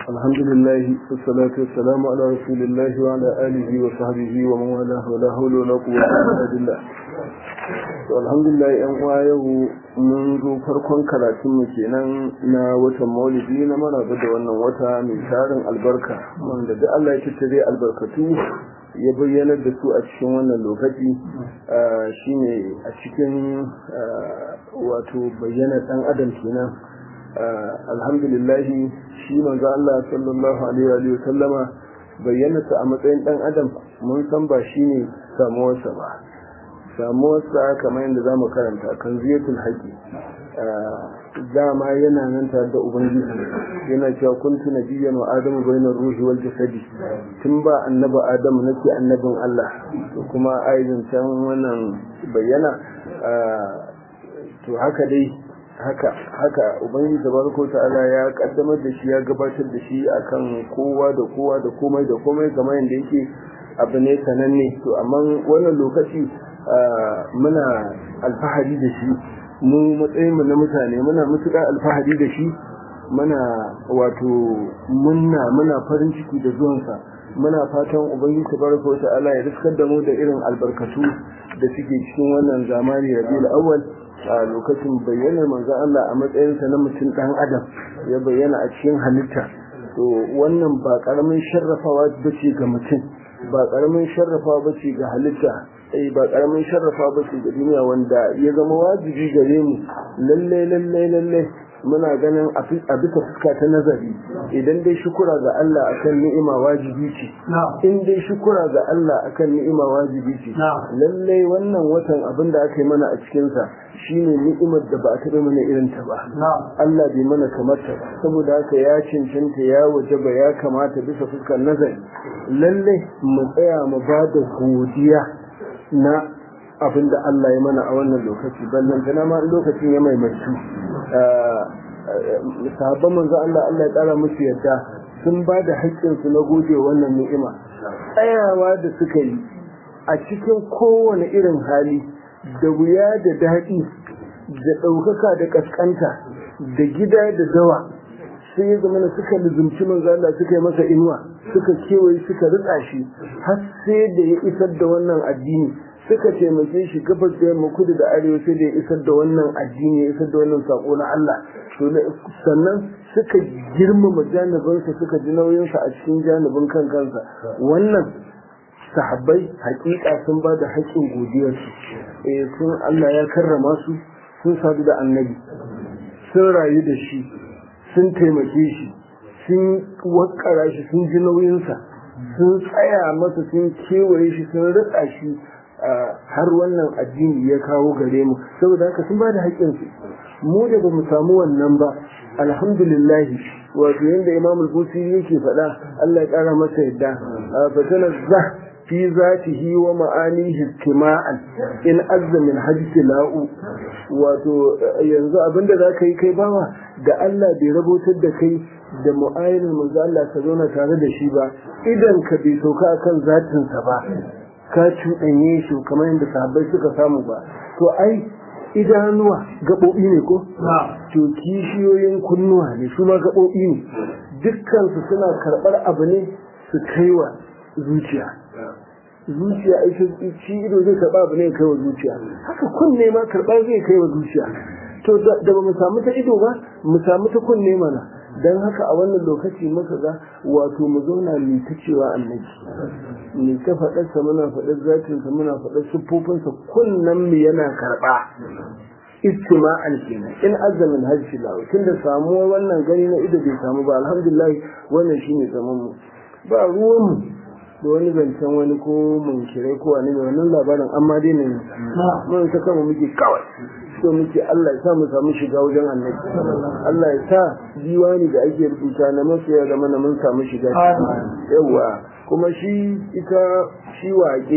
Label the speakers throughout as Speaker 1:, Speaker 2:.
Speaker 1: الحمد لله والصلاة والسلام على رسول الله وعلى آله وصحبه ومن والاه ولا حول ولا قوة إلا بالله alhamdulillah yan uwa yau mun zo farkon karatun mu kenan na watan maulidi na maraba da wannan wata mai tarin albarka wanda duk Allah ya tattare albarkatu ya bayyanar da su a cikin wannan lokaci shine a cikin wato bayyana dan adam kenan alhamdulillah shi manzo Allah sallallahu alaihi wa sallama bayyana a matsayin dan adam mun san ba shine samuwarsa ba samuwarsa kamar yadda za mu karanta kan ziyatul haƙi dama yana nan tare da ubangiji yana cewa kuntu nabiyyan wa adamu bainar ruhi wal jasadi tun ba annaba adamu nake annabin Allah to kuma aizin can wannan bayyana to haka dai haka haka ubangiji tabaraka ta'ala ya kaddamar da shi ya gabatar da shi akan kowa da kowa da komai da komai kamar yadda yake abu ne sananne to amma wannan lokaci muna alfahari da shi mu matsayinmu na mutane muna mutuƙa alfahari da shi muna wato munna muna farin ciki da zuwansa muna fatan ubangiji tabaraka wa ta'ala ya riskar da mu da irin albarkatu da suke cikin wannan zamani rabiul awwal a lokacin bayyanar manzon Allah a matsayinsa na mutum dan adam ya bayyana a cikin halitta to wannan ba karamin sharrafawa bace ga mutum ba karamin sharrafawa bace ga halitta ai ba karamin sharrafa ba ce ga duniya wanda ya zama wajibi gare mu lalle lalle lalle muna ganin a bisa fuska ta nazari idan dai shukura ga Allah akan ni'ima wajibi ce in dai shukura ga Allah akan ni'ima wajibi ce lalle wannan watan abin da aka yi mana a cikin sa shine ni'imar da ba a taɓa mana irin ta ba Allah bai mana kamar ta ba saboda haka ya cancanta ya wajaba ya kamata bisa fuskar nazari lalle mu tsaya mu ba da godiya na abin da Allah ya mana a wannan lokaci ballan tana ma lokacin ya maimaitu sahabban manzo Allah Allah ya kara musu yadda sun ba da haƙƙinsu na gode wannan ni'ima tsayawa da suka yi a cikin kowane irin hali da wuya da daɗi da ɗaukaka da ƙasƙanta da gida da dawa sai ya zama suka lizumci manzo Allah suka yi masa inuwa suka kewaye suka rika shi har sai da ya isar da wannan addini suka taimake shi gabas da yamma kudu da arewa sai da ya isar da wannan addini ya isar da wannan sako na Allah to sannan suka girmama janibinsa suka ji nauyinsa a cikin janibin kan kansa wannan sahabbai hakika sun ba da haƙƙin godiyarsu eh sun Allah ya karrama su sun sadu da annabi sun rayu da shi sun taimake shi sun wakara shi sun ji nauyinsa sun tsaya masa sun kewaye shi sun rika shi har wannan addini ya kawo gare mu saboda haka sun ba da haƙƙinsu mu da ba mu samu wannan ba alhamdulillah wato yadda imam al-busiri yake faɗa Allah ya ƙara masa yadda fatana za fi zatihi wa ma'anihi kima'an in azza min hajji la'u wato yanzu abinda za ka yi kai bawa da Allah bai rabotar da kai da mu'ayin manzo Allah ka zauna tare da shi ba idan ka bai sauka akan zatinsa ba ka cuɗanye shi kamar yadda sahabbai suka samu ba to ai idanuwa gaɓoɓi ne ko? to kishiyoyin kunnuwa ne su ma gaɓoɓi ne dukkansu suna karɓar abu ne su kaiwa zuciya zuciya shi ido zai karɓa abu ne kai wa zuciya haka kunne ma karɓa zai kai wa zuciya to da ba mu samu ta ido ba mu samu ta kunne mana don haka a wannan lokaci muka ga wato mu zauna mu ta cewa annabi mu ta faɗarsa muna faɗar zatinsa muna faɗar siffofinsa kunnen mu yana karɓa istima'an kenan in azamin hajji lahu tunda samuwar wannan gani na ido bai samu ba alhamdulillah wannan shine zaman mu ba ruwan mu da wani zancen wani ko munkirai ko wani mai wannan labarin amma dai ne mun ta kama muke kawai so muke Allah ya sa mu samu shiga wajen annabi Allah ya sa diwani da ake rubuta na masoya da mana mun samu shiga yawa kuma shi ita shi waƙe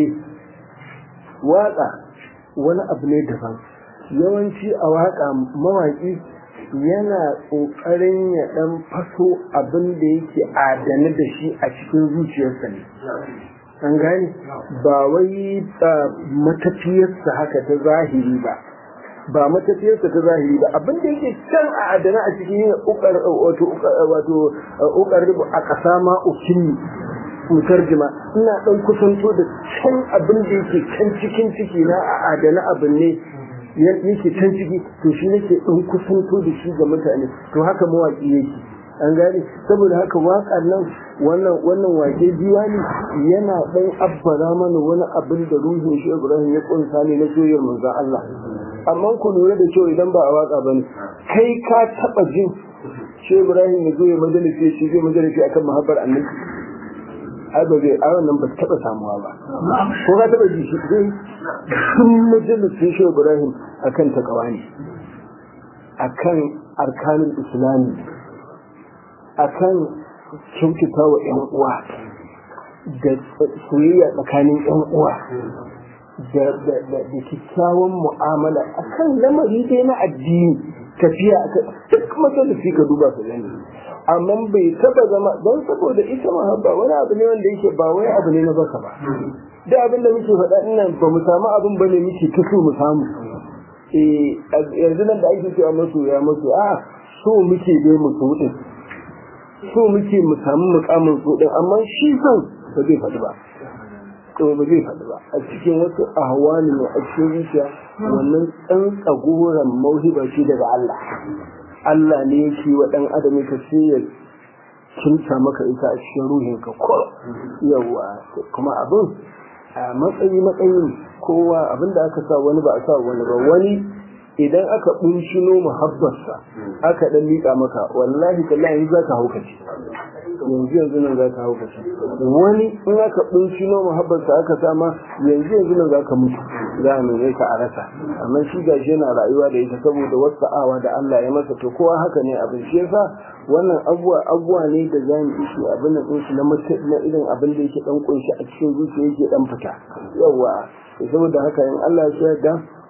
Speaker 1: waƙa wani abu ne daban yawanci a waƙa mawaƙi yana ƙoƙarin ya ɗan faso abin da yake adane da shi a cikin zuciyarsa ne an gane ba wai matafiyarsa haka ta zahiri ba ba matafiyarsa ta zahiri ba abin da yake can a adana a cikin yin ukar wato wato ukar a ƙasa ma ukini mutarjima ina ɗan kusanto da can abin da yake can cikin ciki na a adana abin ne yake can ciki to shi nake ɗan kusanto da shi ga mutane to haka mawaƙi yake an gane saboda haka waƙar nan wannan wannan wake diwani yana ɗan abbara mana wani abin da ruhin shi Ibrahim ya kunsa ne na soyayyar manzon Allah amma ku lura da cewa idan ba a waka bane kai ka taba jin shi Ibrahim ya zo ya majalisi shi zai majalisi akan mahabbar annabi ai ba zai a wannan ba taba samuwa ba ko ka taba ji shi zai sun majalisin shi Ibrahim akan takawani akan arkanin islami akan kyautata wa ‘yan uwa da soyayya tsakanin ‘yan uwa da kyakkyawan mu'amala akan lamari dai na addini tafiya a duk majalisi ka duba su gani amma bai taba zama don saboda ita mahabba wani abu ne wanda yake ba wai abu ne na baka ba da abin da muke faɗa nan ba mu samu abin ba ne muke ta so mu samu yanzu nan da ake cewa masu ya masu a so muke dai mu so din so muke mu samu mukamin so din amma shi son ba zai faɗi ba to ba zai faɗi ba a cikin wasu ahwani ne a cikin zuciya wannan tsantsagoran mauhiba shi daga Allah Allah ne yake wa ɗan adam ka sai ya kinta maka ita a cikin ruhin ka ko yawa kuma abin a matsayi matsayin kowa abin da aka sa wani ba a sa wani ba wani idan aka bunshino muhabbarsa aka dan miƙa maka wallahi tallahi za ka haukace yanzu yanzu nan za ka haukace wani in aka bunshino muhabbarsa aka sama yanzu yanzu nan za ka mutu za a neme ka a rasa amma shi gashi yana rayuwa da ita saboda wasu awa da Allah ya masa to kowa haka ne abin shi yasa wannan abuwa abuwa ne da za mu ishi abin nan ɗinsu na na irin abin da yake dan kunshi a cikin zuciya yake dan fita yawa saboda haka in Allah ya yarda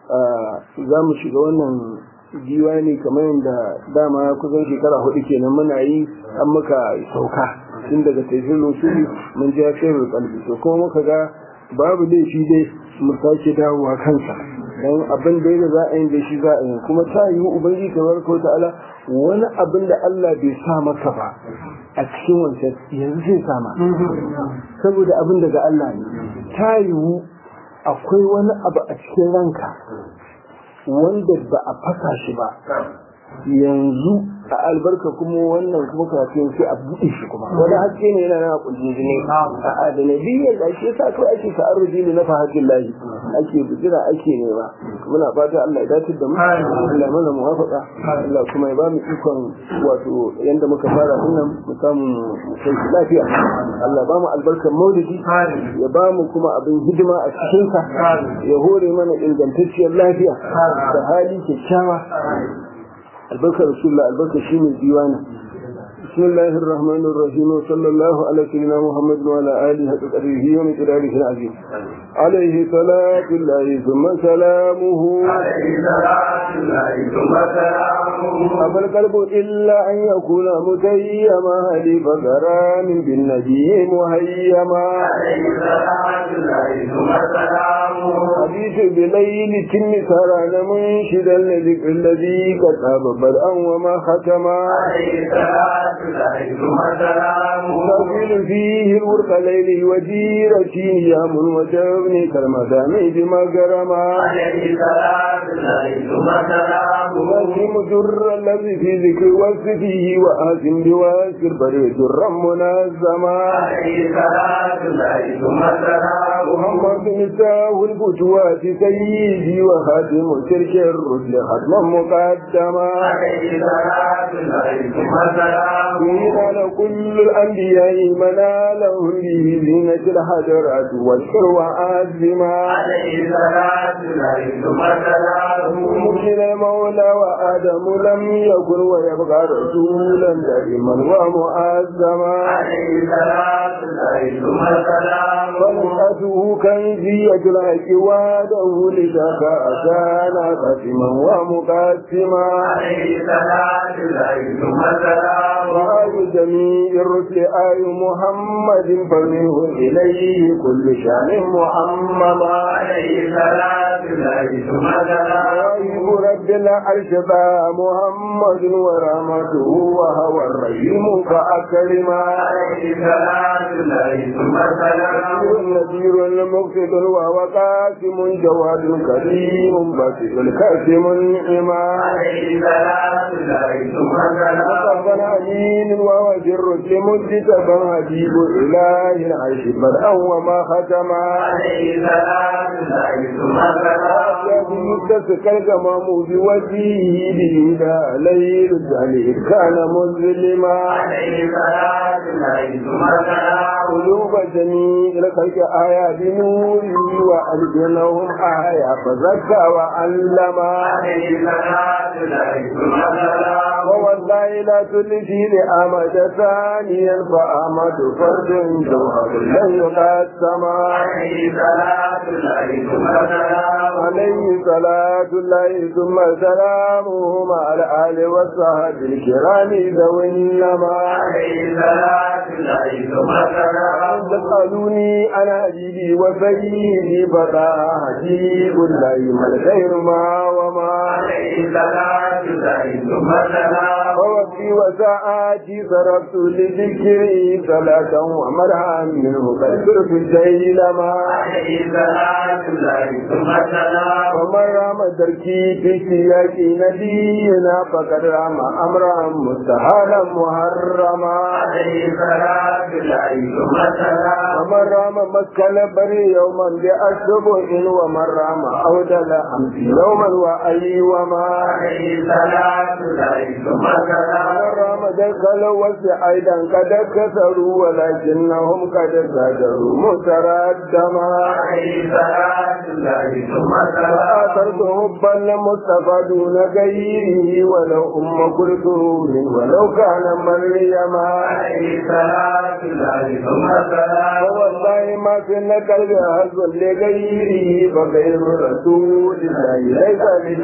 Speaker 1: za mu shiga wannan diwani kamar yadda dama kusan shekara hudu kenan muna yi an muka sauka tun daga taifin rusuli mun ji shirin kalbi to kuma muka ga babu laifi dai mu sake dawowa kansa don abin da da za a yi da shi za a yi kuma ta yi ubangiji tabaraka wa ta'ala wani abin da Allah bai sa maka ba a cikin wancan yanzu zai sama saboda abin daga Allah ne ta yiwu akwai wani abu a cikin ranka wanda ba a fasa shi ba yanzu a albarka kuma wannan kuma kafin sai a buɗe shi kuma wani haske ne yana na kullum ne a da nabiyyar da ake sa kai ake ta'arruji ne na fahajin lahi ake bijira ake nema muna fata Allah ya dace da mu Allah mana muwafaqa Allah kuma ya ba mu ikon wato yanda muka fara dinnan mu samu kai lafiya Allah ba mu albarkar maulidi ya ba mu kuma abin hidima a cikin sa ya hore mana ingantacciyar lafiya da hali kyakkyawa البركة رسول الله البركة شين الديوان بسم الله الرحمن الرحيم وصلى الله على سيدنا محمد وعلى آله وصحبه ومن خلاله العظيم عليه صلاة الله ثم سلامه
Speaker 2: عليه صلاة الله ثم سلامه
Speaker 1: أبى القلب إلا أن يكون متيما لفقران بالنبي مهيما
Speaker 2: عليه صلاة الله ثم سلامه
Speaker 1: حديث بليل تم سران منشدا لذكر الذي كتب بدءا وما ختما
Speaker 2: عليه صلاة الله ثم سلامه
Speaker 1: تقول فيه الورق ليل وجيرتي يام وجبني كالمدام بمقرما
Speaker 2: عليه صلاة الله ثم سلامه
Speaker 1: نسيم در الذي في ذكر وصفه وآسم بواسر بري درا منظما
Speaker 2: عليه صلاة الله ثم سلامه
Speaker 1: محمد مستاه الفتوات سيدي وخاتم ترك الرسل ختما مقدما
Speaker 2: عليه صلاة الله ثم سلامه
Speaker 1: قيل كل الأنبياء منالهم به زينة الحجرات والشر وعزما
Speaker 2: عليه صلاة الله ثم سلامه
Speaker 1: ممكن المولى وآدم لم يكن ويبقى رسولا دائما ومؤزما
Speaker 2: عليه صلاة الله ثم سلامه
Speaker 1: فنشأته كنزية العقواده لذاك أكان قسما ومقسما
Speaker 2: عليه صلاة الله ثم سلامه
Speaker 1: وعبد جميع الرسل آي محمد فمنه إليه كل شان محمد
Speaker 2: عليه صلاة الله ثم سلام
Speaker 1: غيب رب العرش ذا محمد ورحمته وهو الرحيم فأكرما
Speaker 2: عليه صلاة الله ثم سلام
Speaker 1: النذير المقصد وهو قاسم جواد كريم باسط الكاسم النعما
Speaker 2: عليه صلاة الله ثم سلام
Speaker 1: وقفا عليم وهو جر مجتبا حبيب إله العرش بدءا وما ختما
Speaker 2: عليه صلاة الله ثم سلام
Speaker 1: يتسك الغمام بوجهه بهدى ليل الجليل كان مظلما
Speaker 2: عليه صلاة الله ثم سلام
Speaker 1: قلوب جميع الخلق آية بنوره وألزمهم آية فزكى وعلما
Speaker 2: عليه صلاة الله ثم سلام
Speaker 1: ووالله لا تلفي لأمد ثانيا فأمد فرد جوهر لن يقسم
Speaker 2: عليه صلاة الله ثم سلام
Speaker 1: عليه صلاة الله ثم سلامه مع الآل والصحب الكرام ذوي النما
Speaker 2: عليه صلاة الله ثم سلام
Speaker 1: تسألوني أنا أجيبي وسيدي فتا حجيب الله ما الخير ما وما
Speaker 2: عليه صلاة الله ثم سلام
Speaker 1: ووفي وساعاتي صرفت لذكري صلاة ومرها منه قد صرت الجيلما
Speaker 2: عليه صلاة الله ثم سلام
Speaker 1: ومن رام دركي في سياق نبينا فقد رام أمرا مستحالا محرما
Speaker 2: عليه صلاة الله ثم سلام
Speaker 1: ومن رام مسكن بري يوما بأشبه ومن رام أودل أمس يوما وأي وما
Speaker 2: عليه صلاة الله ثم سلام
Speaker 1: ومن رام دخل وسع أيضا قد كسروا ولكنهم قد زادروا متردما
Speaker 2: عليه صلاة الله ثم سلام
Speaker 1: فآثرت حبا لمصطفى دون غيره ولو أم كلثوم ولو كان مريما
Speaker 2: عليه صلاة الله ثم سلام
Speaker 1: فوالله ما في القلب هزء لغيره فغير رسول الله ليس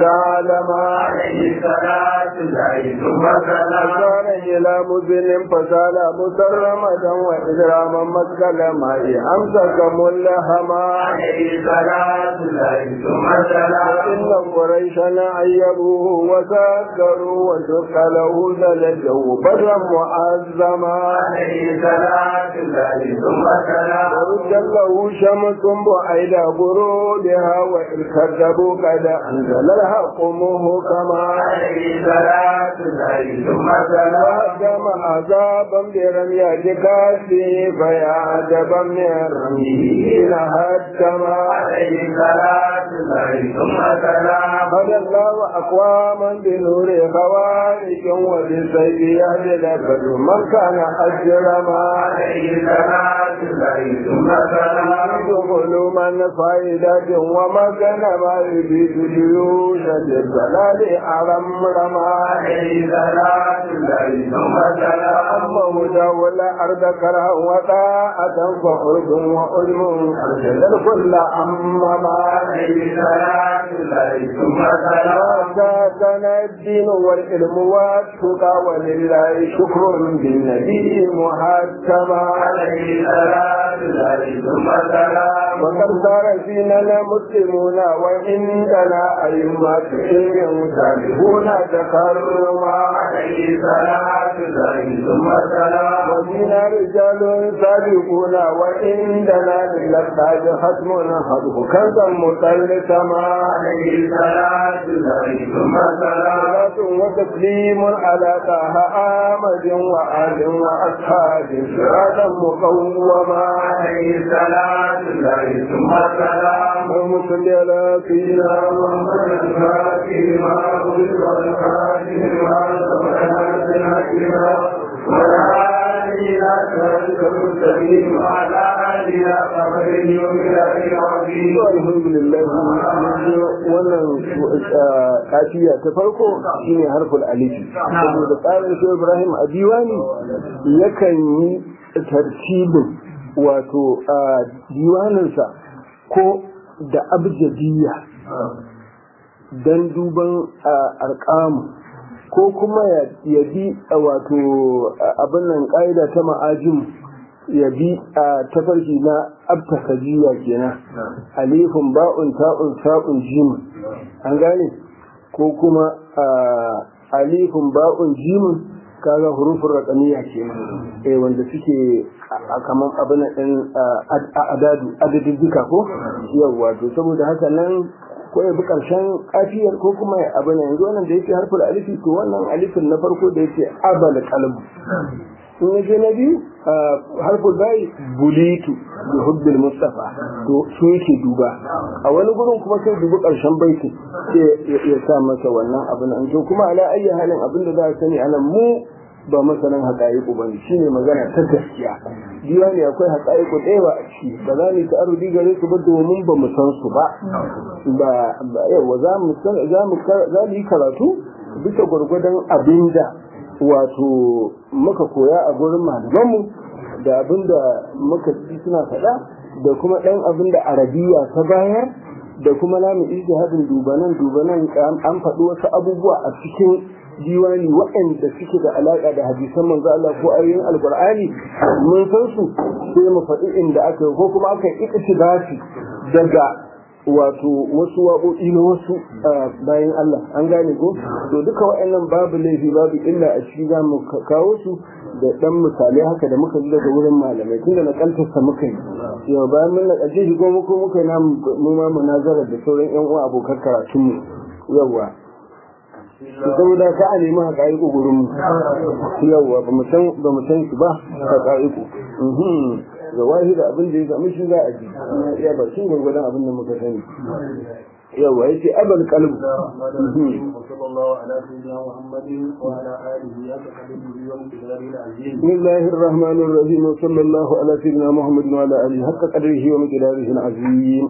Speaker 1: بتعلما
Speaker 2: عليه صلاة الله ثم سلام
Speaker 1: كان إلى مزن فسال مسرمدا وإجراما مسكل ماء أمسك ملهما
Speaker 2: عليه صلاة الله ثم سلام
Speaker 1: إن قريشا عيبوه وسكروا وشق له زلجه بدرا معظما
Speaker 2: عليه صلاة الله ثم سلام
Speaker 1: ورد له شمس بعيد برودها وإن كذبوا قد أنزل الحق مهكما
Speaker 2: عليه صلاة الله ثم سلام
Speaker 1: وهدم عذابا برمية كاسه فيا عجبا من رميه حين هدما
Speaker 2: عليه صلاة الله ثم سلام
Speaker 1: هدى الله أقواما بنور خوارج وبالسيف يهدي لك من كان أجرما
Speaker 2: عليه صلاة الله ثم سلام
Speaker 1: يدخل من فائدة ومكن ما يريد جيوش الضلال أرمرما
Speaker 2: عليه صلاة الله ثم سلام
Speaker 1: أما هدى ولا أرض كره وطاعة فحرب وعلم أرشد الكل أمما
Speaker 2: عليه صلاة الله ثم سلام
Speaker 1: كان الدين والعلم والتقى ولله شكر بالنبي محكما
Speaker 2: عليه صلاة الله ثم سلام
Speaker 1: وقد صار فينا المسلمون وعندنا أئمة علم سابقون تكرما
Speaker 2: عليه صلاة الله ثم سلام
Speaker 1: وفينا رجال سابقون وعندنا للأسباب ختم خطب كنزا مثلثما
Speaker 2: عليه صلاة الله ثم سلام
Speaker 1: صلاة وتسليم على طه آمد وآل وأصحاب صراطا مقوما
Speaker 2: عليه صلاة الله ثم سلام
Speaker 1: اللهم صل على سيدنا
Speaker 2: محمد الفاتح ما أغلق والخاتم ما سبق ناصر الحكمة والهادي إلى صراطك المستقيم وعلى آله قدره ومقداره العظيم
Speaker 1: alhamdulillah wannan kafiya ta farko shine harful alifi saboda tsarin shi Ibrahim a diwani yakan yi tartibin wato diwaninsa ko da abjadiyya don duban arkamu ko kuma ya bi wato abin nan ƙa'ida ta ma'ajin ya bi a tafarki na abtakajiya kenan alifun ba'un ta'un sa'un jimin an gane ko kuma alifun ba'un jimin kaga hurufin raƙamiya kenan eh wanda suke a kaman abin ɗin adadu adadin duka ko yawwa to saboda haka nan ko ya bi ƙarshen kafiyar ko kuma ya abin yanzu wannan da yake harfin alifi to wannan alifin na farko da yake abal qalb in ya je na biyu harfin bai bulitu da hubbil mustafa to su yake duba a wani gurin kuma sai dubi ƙarshen baiti sai ya sa masa wannan abin to kuma ala ayyi halin abin da za a sani anan mu ba masanin haƙa'iƙu ba ne shi ne magana ta gaskiya biya ne akwai haƙa'iƙu ɗaya a ciki ba za mu ta arudi gare su ba domin ba mu san su ba ba yawa za mu yi karatu bisa gwargwadon abin da wato muka koya a gurin malamanmu da abin da muka ci suna faɗa da kuma ɗan abin da arabiya ta bayar da kuma namu ijtihadin dubanan dubanan an faɗi wasu abubuwa a cikin diwani waɗanda suke da alaƙa da hadisan manzo Allah ko ayoyin alqur'ani mun san su sai mu faɗi inda aka ko kuma aka yi iktibasi daga wato wasu waƙoƙi na wasu bayan Allah an gane ko to duka waɗannan babu laifi babu illa a ciki za mu kawo su da ɗan misalai haka da muka ji daga wurin malamai tunda na kantarsa muka yi yau bayan mun na ƙarshe shi ko muka muka yi mu ma munazara da sauran ƴan uwa abokan karatunmu yawwa saboda ka a nemi haƙa'iƙo gurin mu yawwa ba mu san ba mu san su ba haƙa'iƙo ga wahi da abin da ya samu shi za a ji ya ba shi gwargwadon abin da muka sani yawa yace abal qalbu
Speaker 2: sallallahu ala sayyidina muhammadin wa ala alihi ya taqaddmu wa mutadari al-azim
Speaker 1: bismillahir rahmanir rahim sallallahu ala sayyidina muhammadin wa ala alihi haqqa qadrihi wa miqdarihi al-azim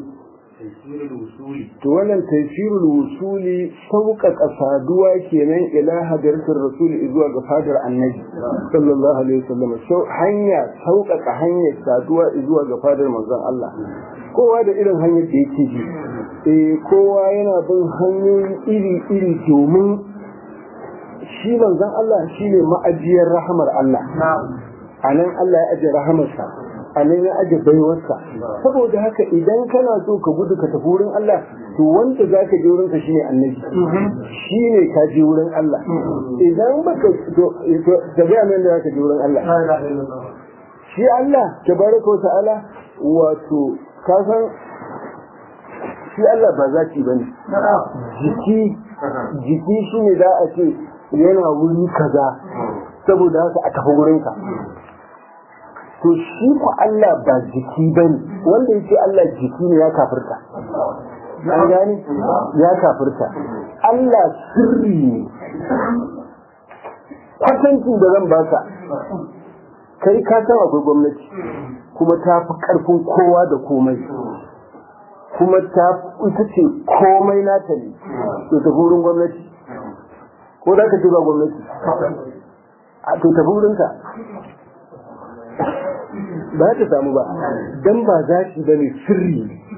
Speaker 1: to wannan tafsirul wusuli sauƙaƙa saduwa kenan ila hadartar rasuli zuwa ga fadar annabi sallallahu alaihi wasallam hanya sauƙaƙa hanyar saduwa zuwa ga fadar manzon Allah kowa da irin hanyar da yake ji eh kowa yana bin hanyoyi iri-iri domin shi manzon Allah shine ma'ajiyar rahamar Allah a nan Allah ya ajiye rahamarsa a nan ya aje baiwarsa saboda haka idan kana so ka gudu ka tafi wurin Allah to wanda za ka je wurin ka shine annabi shine ka je wurin Allah idan baka to ka ga nan da za ka je wurin Allah shi Allah tabaraka wa ta'ala wato ka san shi Allah ba zaki bane jiki jiki shine za a ce yana wuri kaza saboda haka a tafi wurin ka to shi ku Allah ba jiki ba ne wanda yake Allah jiki ne ya kafirta an gane ya kafirta Allah sirri ne kwatancin da zan baka kai ka san akwai gwamnati kuma ta fi karfin kowa da komai kuma ta ita ce komai nata ne to ta wurin gwamnati ko da ka ce ba gwamnati a to ta wurinka ba ta samu ba dan ba za ki ba ne sirri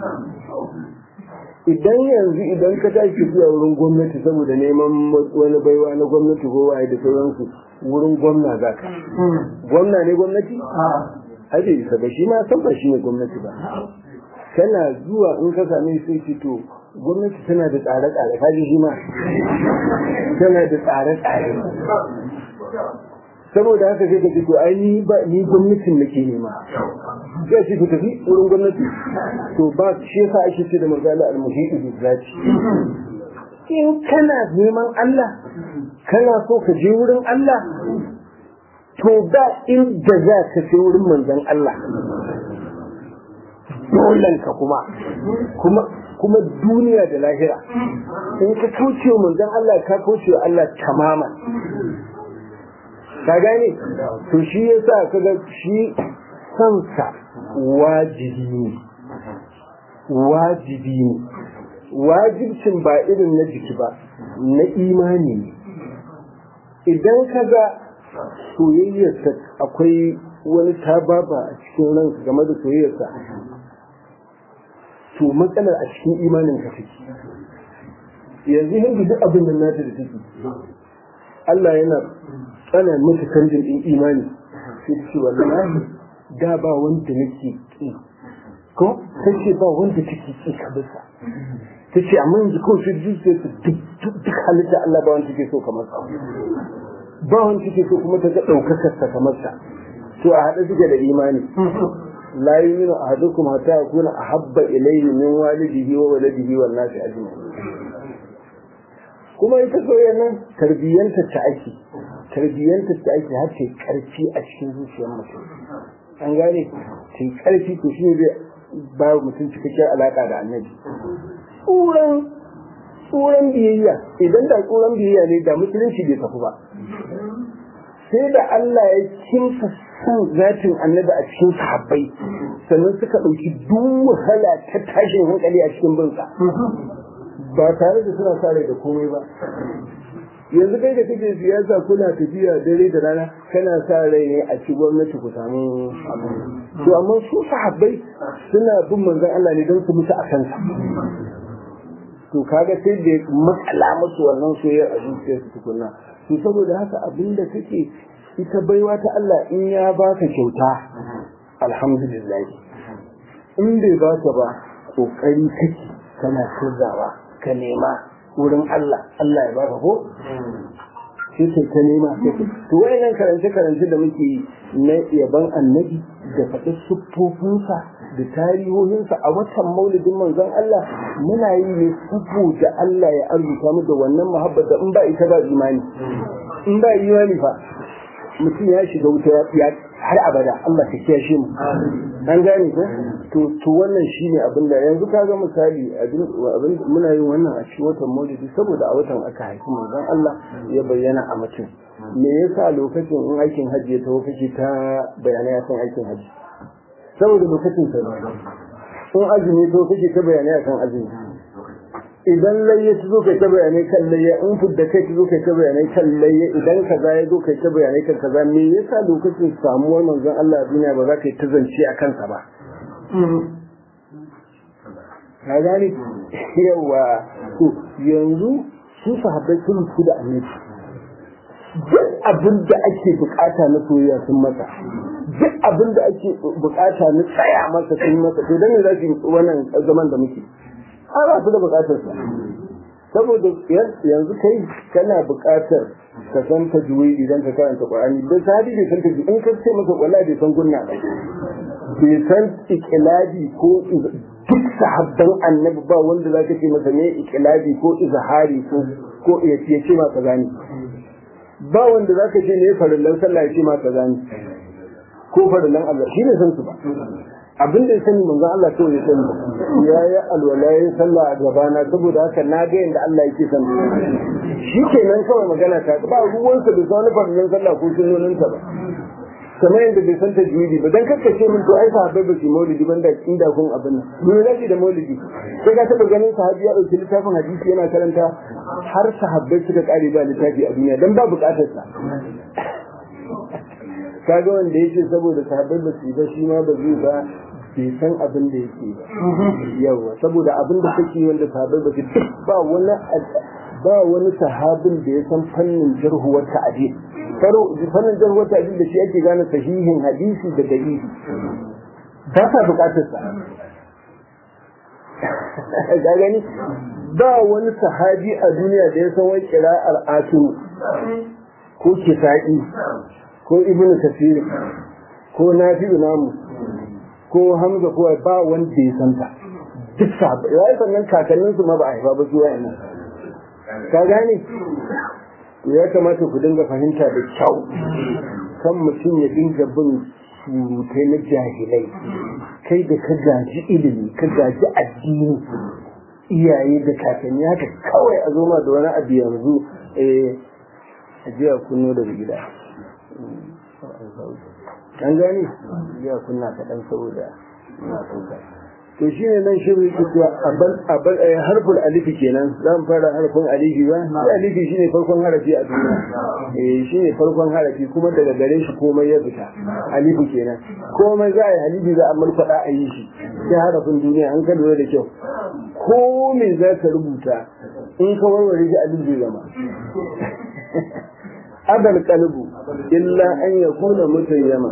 Speaker 1: idan yanzu idan ka tashi tafiya wurin gwamnati saboda neman wani baiwa na gwamnati ko waye da sauransu wurin gwamna za ka gwamna ne gwamnati aje isa ba shi ma san ba shi ne gwamnati ba kana zuwa in ka same sai ce to gwamnati tana da tsare-tsare kaji shi ma tana da tsare-tsare saboda haka sai ka ce to ai ni ba ni gwamnatin nake nema sai ce ku tafi wurin gwamnati to ba shi yasa ake ce da magana al-muhidu bi zati in kana neman Allah kana so ka je wurin Allah to ba inda za ka je wurin manzon Allah dolan ka kuma kuma kuma duniya da lahira in ka kauce wa manzon Allah ka kauce wa Allah tamaman ka gane to shi yasa kaga shi kansa wajibi ne wajibi ne wajibcin ba irin na jiki ba na imani ne idan kaga soyayyarsa akwai wani tababa a cikin ranka game da soyayyarsa to matsalar a cikin imanin ka take yanzu hindu duk abin nan nata da take Allah yana tsana mata canjin din imani sai ta ce wallahi da ba wanda nake ki ko ta ce ba wanda take ki ka bisa ta ce amma yanzu kawai sai zuciya su duk halitta Allah ba wanda take so kamar sa ba wanda take so kuma ta ga ɗaukakar sa kamar sa to a haɗe suke da imani la yuminu ahadukum hatta yakuna ahabba ilayhi min walidihi wa waladihi wan nasi ajma'in kuma ita soyayya nan tarbiyyanta ta ake tarbiyyanta ta ake har ta karfi a cikin zuciyar mutum an gane ta karfi to shi zai ba mutum cikakken alaka da annabi tsuran tsuran biyayya idan da tsuran biyayya ne da musulunci bai tafi ba sai da Allah ya kimsa san zatin annabi a cikin sahabbai sannan suka ɗauki duk wahala ta tashin hankali a cikin binsa ba tare da suna sa rai da komai ba yanzu kai da kake siyasa kuna tafiya dare da rana kana sa rai ne a ci gwamnati ku samu abu to amma su sahabbai suna bin manzon Allah ne don su mutu a kansa to kaga sai da matsala musu wannan soyayya a zuciyarsu tukunna to saboda haka abinda kake ita baiwa ta Allah in ya baka kyauta alhamdulillah in bai baka ba kokari kake kana sirrawa ka nema wurin Allah Allah ya baka ko sai kai ka nema to wayannan karance karance da muke yi na yaban annabi da faɗi siffofinsa da tarihohinsa a watan maulidin manzon Allah muna yi ne saboda Allah ya arzuta mu da wannan muhabbar da in ba ita ba imani in ba imani fa mutum ya shiga wuta ya har abada Allah ka kiyashe mu an gane ko to to wannan shine abin da yanzu ka ga misali abin muna yin wannan a cikin watan Maulidi saboda a watan aka haifi manzon Allah ya bayyana a mutum me yasa lokacin in aikin hajji ya taho kake ta bayanai akan aikin hajji saboda lokacin sa in azumi to kake ta bayanai akan azumi idan layya ta zo kai ta bayanai kan layya in fudda kai ta zo kai ta bayanai kan layya idan kaza ya zo kai ta bayanai kan kaza me yasa lokacin samuwar manzon Allah a duniya ba za ka yi ta zance a kansa ba ka gane yawa to yanzu su sahabbai sun fi da annabi duk abin da ake bukata na soyayya sun masa duk abin da ake bukata na tsaya masa sun masa to dan ne za su wannan zaman da muke an ba su da bukatar sa saboda yanzu kai kana bukatar ka san ta juwi idan ka karanta qur'ani da sahabi bai san ta juwi in ka ce masa wallahi bai san gunna ba bai san ikilabi ko duk sahabban annabi ba wanda za ka ce masa ne ikilabi ko izhari ko ko ya ce masa gani ba wanda za ka ce ne farillan sallah ya ce masa gani ko farillan Allah shi ne san su ba abin da ya sani manzon Allah to ya sani ya yi alwala ya sallah a gabana saboda haka na ga yadda Allah yake san shi kenan kawai magana ta ba ruwansa da sa wani farillan sallah ko sunnoninsa ba kamar yadda bai san tajwidi ba dan kakkace min to ai sahabbai ba su maulidi banda inda kun abin nan me yake da maulidi sai ka taba ganin sahabi ya dauki littafin hadisi yana karanta har sahabbai suka kare da littafi a duniya dan ba bukatar sa kaga wanda yake saboda sahabbai ba su ba shi ma ba zai ba bai san abin da yake ba yawa saboda abin da kake wanda sahabbai ba su ba wani ba wani sahabin da ya san fannin jarhuwar ta'adil fannin jarhuwar ta'adil da shi ake gane sahihin hadisi da dalili ba sa bukatar sa ga gani ba wani sahabi a duniya da ya san wani kira'ar asiru ko kisa'i ko ibn kasir ko nafi'u namu ko hamza ko ba wanda ya san ta duk sahabbai ya sannan kakanninsu ma ba a haifa ba su wayannan ka gane ya kamata ku dinga fahimta da kyau kan mutum ya dinga bin surutai na jahilai kai da ka gaji ilimi ka gaji addini iyaye da kakanni haka kawai a zoma da wani abu yanzu eh a jiya kunno daga gida an gane jiya kunna kaɗan saboda na sauka to shi ne nan shirin yake cewa abal harful alifi kenan za mu fara harfin alifi ba shi alifi shi ne farkon harafi a duniya eh shi ne farkon harafi kuma daga gare shi komai ya fita alifi kenan komai za a yi alifi za a marfaɗa a yi shi sai harafin duniya an ka lura da kyau ko me za ka rubuta in ka warware shi alifi zai zama abal qalbu illa an yakuna mutayyama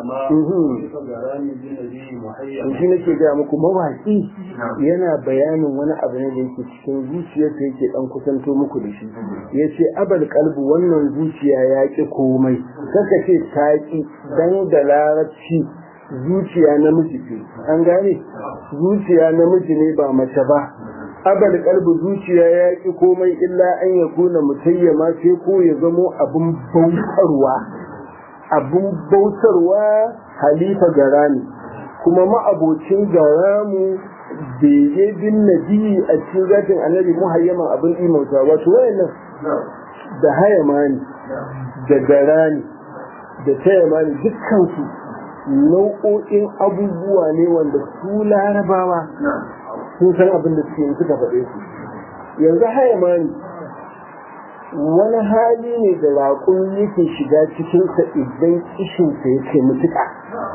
Speaker 1: shi nake gaya muku mawaki yana bayanin wani abu ne da yake cikin zuciyarsa yake dan kusanto muku da shi ya ce abal kalbu wannan zuciya ya ƙi komai kaka ce ta ƙi dan da larabci zuciya namiji ce an gane zuciya namiji ne ba mace ba abal kalbu zuciya ya ƙi komai illa an ya kuna mutayyama sai ko ya zamo abin bautarwa abin bautarwa halifa garani kuma ma'abocin garamu bege bin nabi a cikin zatin annabi muhayyaman abin imauta wato wayannan da hayamani da garani da tayamani dukkansu nau'o'in abubuwa ne wanda su larabawa sun san abin da suke suka faɗe su yanzu hayamani wani hali ne da raƙon yake shiga cikinsa idan kishinsa ya ce mutuƙa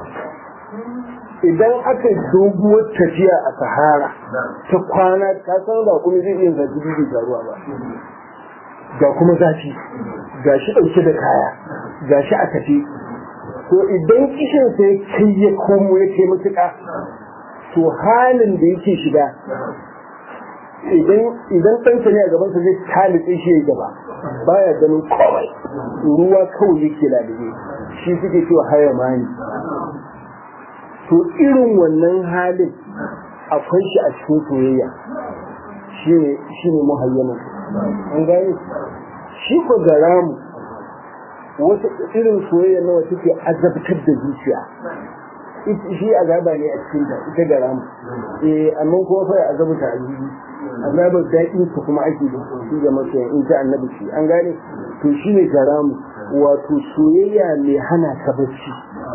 Speaker 1: idan aka doguwar tafiya a sahara ta kwana ta san da kuma zai iya zafi bibi da ruwa ba ga kuma zafi ga shi ɗauke da kaya ga shi a tafi to idan kishin sai kai ya komo ya ce mutuƙa to halin da yake shiga idan ɗansa ne a gabansa zai talitse shi ya gaba baya ganin kawai ruwa kawai yake lalube shi suke cewa haya mani to irin wannan halin akwai shi a cikin soyayya shi ne muhayyaman an gani shi ko garamu wata irin soyayya nawa take azabtar da zuciya shi azaba ne a cikin ta ita garamu eh amma kuma fa azabta a zuci azabar daɗin su kuma ake da shi ga masoya in ta annabi shi an gane to shi ne garamu wato soyayya mai hana ka bacci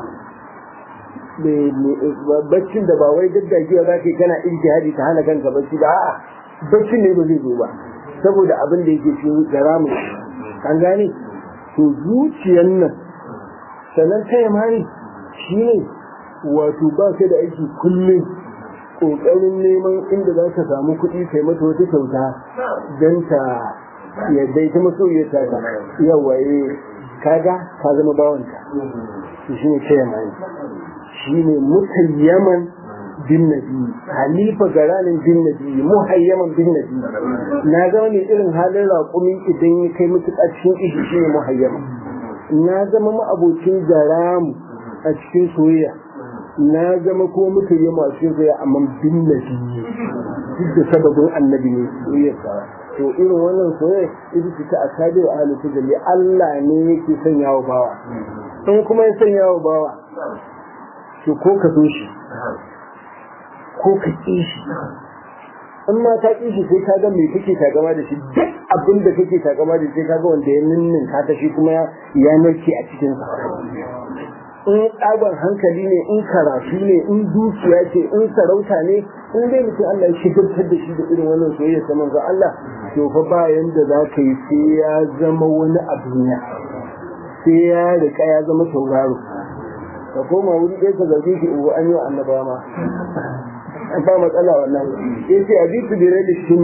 Speaker 1: baccin da ba wai daddakewa za ka yi kana ijtihadi ta hana kanka bacci ba a'a baccin ne ba zai zo ba saboda abin da yake cikin garamu an gane to zuciyar nan sannan ta yamani shi ne wato ba ka da aiki kullum ƙoƙarin neman inda za ka samu kuɗi kai mata wata kyauta don ta yadda ita masoyiyar ta ta yawa kaga ka zama bawanta to shi ne ta yamani shi ne mutayyaman bin nabi halifa garanin bin nabi muhayyaman bin nabi na zama ne irin halin raƙumi idan ya kai mutuƙa cikin ishi shi ne muhayyaman na zama ma'abocin garamu a cikin soyayya na zama ko mutuyyama a cikin soyayya amma bin nabi duk da sababin annabi ne soyayya to irin wannan soyayya ita ce ta asabi wa ahli tajalli Allah ne yake sanya wa bawa in kuma ya sanya wa bawa to ko ka so shi ko ka ƙi shi in ma ka ƙi shi sai ka ga me kake takama da shi duk abin da kake takama da shi sai ka ga wanda ya ninnin ka ta shi kuma ya narke a cikin sa in tsagon hankali ne in karatu ne in dukiya ce in sarauta ne in dai mutum Allah ya shigartar da shi da irin wannan soyayya ta manzo Allah to fa ba yanda za ka yi sai ya zama wani a duniya sai ya rika ya zama tauraro ka koma wuri ɗaya ka zargi ki uwa an yi wa annaba ma ba matsala wannan ya ce a bisu bire da shi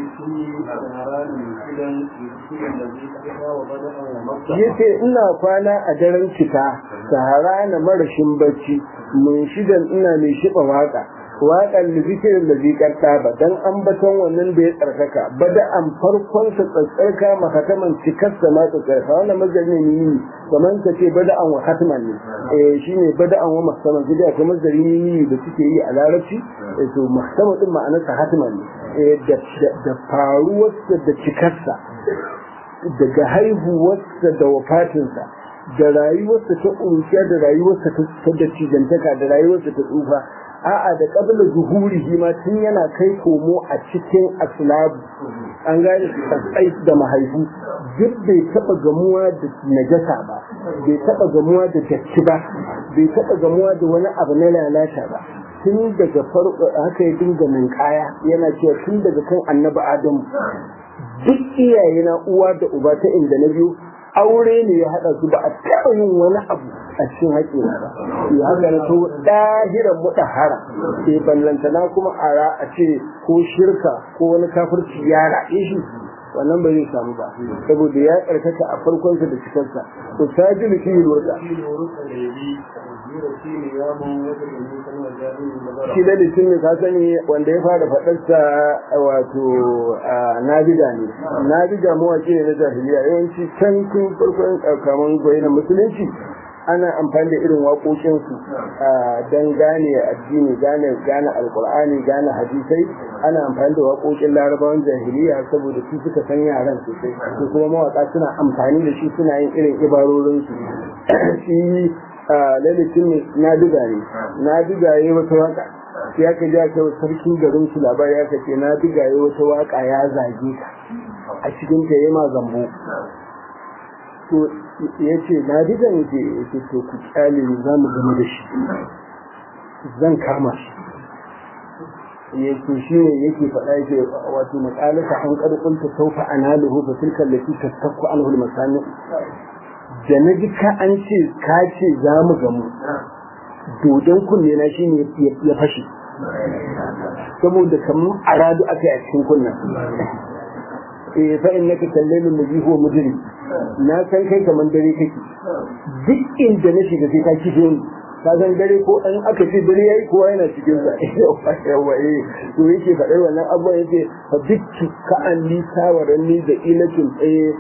Speaker 1: ya ce ina kwana a daren cika sahara na marashin bacci mun shidan ina mai shiɓa waka waƙar lizikirin da zikar ba dan ambaton wannan da ya tsarkaka bada an farkon sa tsarkaka mahataman cikarsa ma tsarkaka wannan mazari ne ni kamar ka ce bada an wa hatman ne eh shine bada an wa mahtaman sai akwai mazari ne da suke yi a larabci eh to mahtaman din ma'anar sa hatman ne eh da da faruwarsa da cikarsa daga haihuwarsa da wafatinsa da rayuwarsa ta ƙuruciya da rayuwarsa ta dattijantaka da rayuwarsa ta tsufa a'a da kabila zuhurihi ma tun yana kai komo a cikin aslabu an gane tsatsai da mahaifu duk bai taba gamuwa da najasa ba bai taba gamuwa da datti ba bai taba gamuwa da wani abu na lalata ba tun daga farko haka ya dinga ninkaya yana cewa tun daga kan annabi adamu duk iyaye na uwa da uba ta inda na biyu aure ne ya haɗa su ba a taɓa yin wani abu a cikin haƙƙina ba ya haka na to ɗahiran muɗahara sai ballantana kuma a a ce ko shirka ko wani kafirci ya raɗe shi wannan ba zai samu ba saboda ya karkata a farkonsa da cikarsa to sajilu shi wata shi da litin ne ka sani wanda ya fara faɗarsa wato nabiga ne nabiga mawaƙi ne na jahiliya yawanci can tun farkon kaman gwai na musulunci ana amfani da irin waƙoƙinsu don gane addini gane gane alƙur'ani gane hadisai ana amfani da waƙoƙin larabawan jahiliya saboda su suka san yaran sosai su kuma mawaƙa suna amfani da shi suna yin irin ibarorinsu shi lalatin ne na diga ne na diga ya wata waƙa ya ka ja ka sarkin garin su labari ya ce na diga ya wata waƙa ya zage ka a cikin ta yi ma zambo to ya ce na diga ne ce ya ce to ku kyale ni za mu gama da shi zan kama shi ya ce shi ne yake faɗa yake wato maƙalata an ƙarƙunta saufa analuhu fa tilka lati tasakku anhu al-masani da na ji ka an ce ka ce za mu gamu dodon kunne na shi ne ya fashe saboda kamar aradu aka yi a cikin kunnan eh fa in naka kallailun nabi huwa mujrim na san kai kamar dare kake duk inda na shiga sai ka kife ni ka san dare ko an aka ce dare yayi kowa yana cikin sa yawa eh to yake faɗar wannan abuwa yake fa dukki ka an li sawaran ni da ilakin eh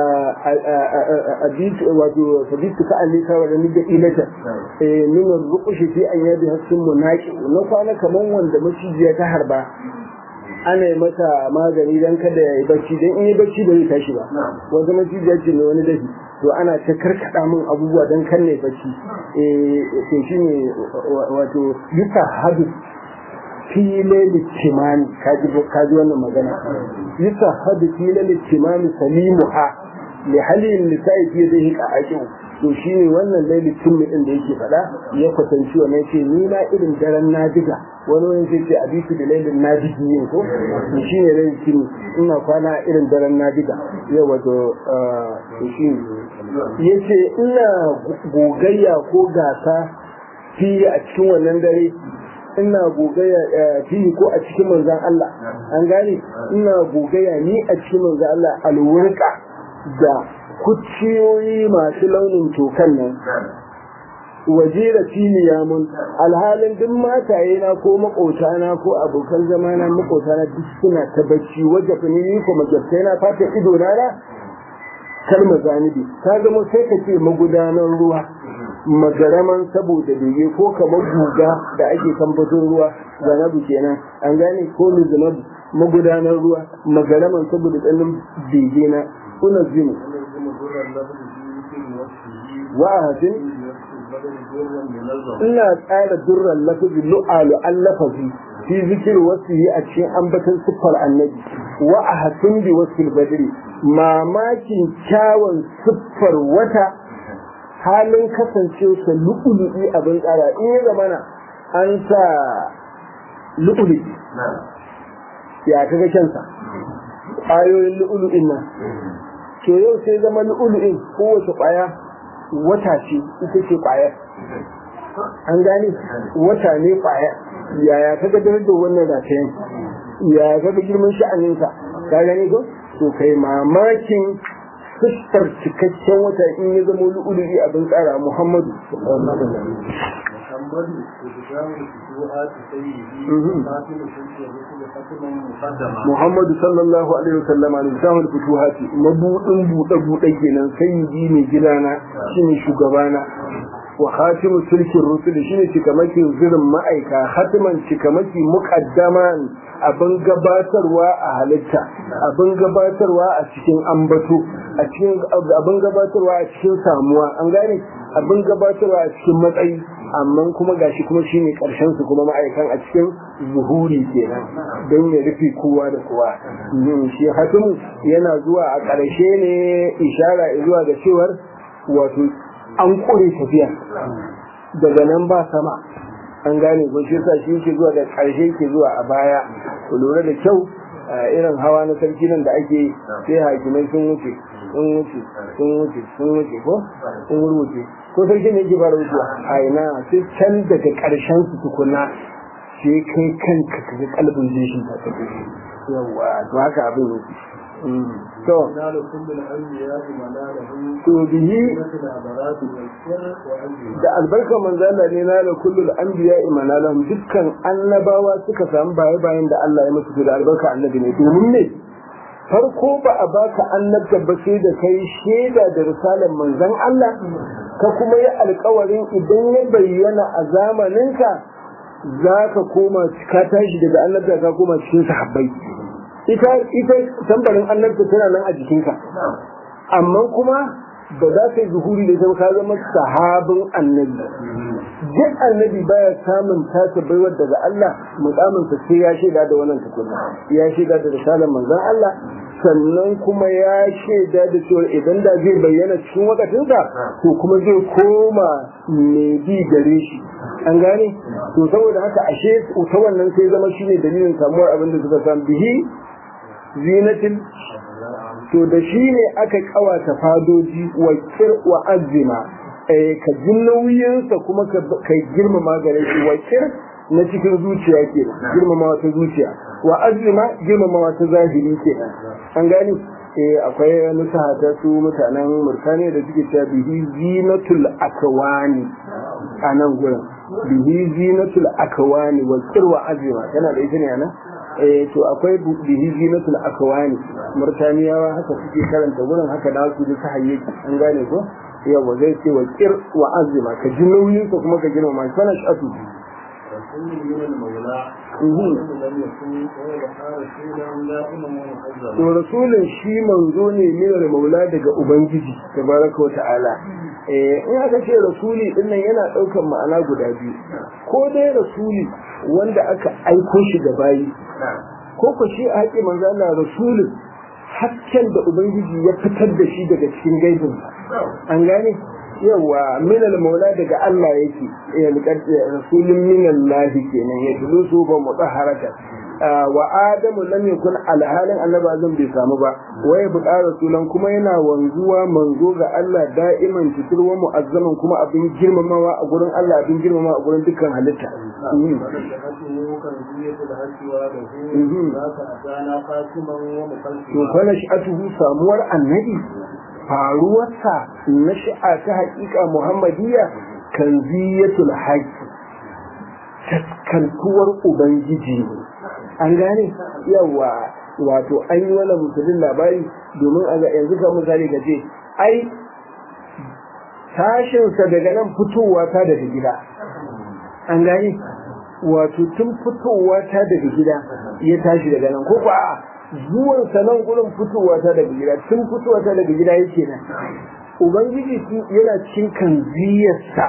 Speaker 1: abit wato fa dukki ka an li sawaran ni da ilakin eh min ruqushi fi an yadi hasun munaqi na kwana kaman wanda macijiya ta harba ana yi masa magani don kada ya yi bacci don in yi bacci ba zai tashi ba wanda macijiya ce mai wani dafi to ana ta karkada min abubuwa don kan ne bacci to shi ne wato yuka hadu file littimani kaji wannan magana yuka hadu file littimani salimu ha li halin nisa'i fiye zai hika aƙin to shi ne wannan lailicin din da yake faɗa ya kwatanci wannan ce ni na irin daren nadiga wani wani sai ce abisu da lailin nadigi ne ko to shi ne lailicin ina kwana irin daren nadiga yau wato shi ya ce ina gogayya ko gasa fiye a cikin wannan dare ina gogayya fiye ko a cikin manzan Allah an gane ina gogayya ni a cikin manzan Allah alwurka da kuciyoyi masu launin tokan nan waje da filiya mun alhalin duk mataye na ko makota na ko abokan zama na makota na duk suna ta bacci waje ni ko majabtai na fata ido na na kalma zanibi ta zama sai ka ce magudanar ruwa magaraman saboda bege ko kamar guga da ake kamfatin ruwa zanabu kenan an gane ko mizanabu magudanar ruwa magaraman saboda tsanin bege na kuna zini wa'adin ina tsara durran lafazi lu'alu an lafazi fi zikir wasu yi a cikin ambatan siffar annabi wa a hasin bi wasu badri mamakin kyawun siffar wata halin kasancewarsa lu'ulu'i abin tsara in ya zamana an sa lu'ulu'i ya kaga kyansa ƙwayoyin lu'ulu'in nan to yau sai zama lu'ulu'in kowace ƙwaya wata ce ita ce ƙwayar an gane wata ne ƙwayar yaya ka ga darajar wannan ratayen yaya ka ga girman sha'aninsa ka gane ko to kai mamakin fuskar cikakken wata in ya zama lu'ulu'i abin tsara muhammadu Muhammadu sallallahu alaihi wasallam a littafin fituhati mabudin buɗe buɗe kenan sayyidi ne gidana shine shugabana wa khatimu sulkin rusul shine cikamakin zirin ma'aika khatiman cikamaki muqaddaman abin gabatarwa a halitta abin gabatarwa a cikin ambato a cikin abin gabatarwa a cikin samuwa an gane abin gabatarwa a cikin matsayi amma kuma gashi kuma shine karshen su kuma ma'aikan a cikin zuhuri kenan don ya rufe kowa da kowa shi hatimu yana zuwa a ƙarshe ne ishara zuwa ga cewar wato an ƙure tafiya daga nan ba sama an gane ko shi yasa shi yake zuwa da ƙarshe ke zuwa a baya ku lura da kyau irin hawa na sarki nan da ake sai hakimai sun wuce sun wuce sun wuce sun wuce ko sun wuce ko sarki ne yake fara wucewa a ina sai can daga ƙarshen su tukuna sai kai kanka ka ga kalbin jeshin ta ta yawa to haka abin yake to
Speaker 2: نال كل الأنبياء منالهم
Speaker 1: to bihi
Speaker 2: مثل أبرات والسر وأجل
Speaker 1: da albarkar manzala ne na da kullul anbiya imanalahum dukkan annabawa suka samu baye bayan da Allah ya musu da albarka annabi ne domin ne farko ba a baka annabta ba sai da kai shaida da risalar manzon Allah ka kuma yi alkawarin idan ya bayyana a zamaninka za ka koma ka tashi daga annabta ka koma cikin sahabbai ita ita tambarin annabta tana nan a jikinka amma kuma ba za ka yi zuhuri da zama ka zama sahabin annabi duk annabi baya samun tasa baiwar daga Allah mukamin sa sai ya shaida da wannan tukunna ya shaida da risalar manzon Allah sannan kuma ya shaida da cewa idan da zai bayyana cikin wakatinsa to kuma zai koma mai bi gare shi an gane to saboda haka ashe ta wannan sai zama shine dalilin samuwar abin da suka samu bihi zinatin to da shi ne aka kawata fadoji wa kir wa azima eh ka ji nauyinsa kuma ka girmama gare shi wa kir na cikin zuciya ke girmama wata zuciya wa azima girmama wata zahiri ke an gani eh akwai nusaha ta su mutanen murtaniya da suke cewa bihi zinatul akwani a nan gurin bihi zinatul akwani wa kir wa azima tana da ita ne anan eh to akwai bihi zinatul akwani murtaniyawa haka suke karanta gurin haka da su da sahayyaki an gane ko yawa zai ce wa kir wa azima ka ji nauyin ka kuma ka girmama shi sana shatu
Speaker 2: رسول من المولى لم يكن ويبقى رسولا دائما ومحذرا
Speaker 1: to rasulun shi manzo ne minar maula daga ubangiji tabaraka wa ta'ala eh in aka ce rasuli din nan yana daukan ma'ana guda biyu ko dai rasuli wanda aka aiko shi ga bayi ko ko shi a haƙi manzo Allah rasulun hakken da ubangiji ya fitar da shi daga cikin gaibin an gane yawa minal maula daga Allah yake ya rasulun minallahi kenan ya dulusu ba mutahharatan wa adamu lam yakun alhalin annabi azam bai samu ba waye buƙa rasulan kuma yana wanzuwa manzo ga Allah da'iman cikin wa mu'azzaman kuma abin girmamawa a gurin Allah abin girmamawa a gurin dukkan halitta to fa nash'atuhu samuwar annabi faruwarsa na shi'a ta haƙiƙa muhammadiyya kanziyatul haqqi taskantuwar ubangiji ne an gane yawa wato an yi wani musulun labari domin a ga yanzu ka misali ga ce ai tashinsa daga nan fitowa ta daga gida an gane wato tun fitowa ta daga gida ya tashi daga nan ko ba zuwan sa nan gurin fitowa ta daga gida tun fitowa ta daga gida yake nan ubangiji yana cikin kanziyarsa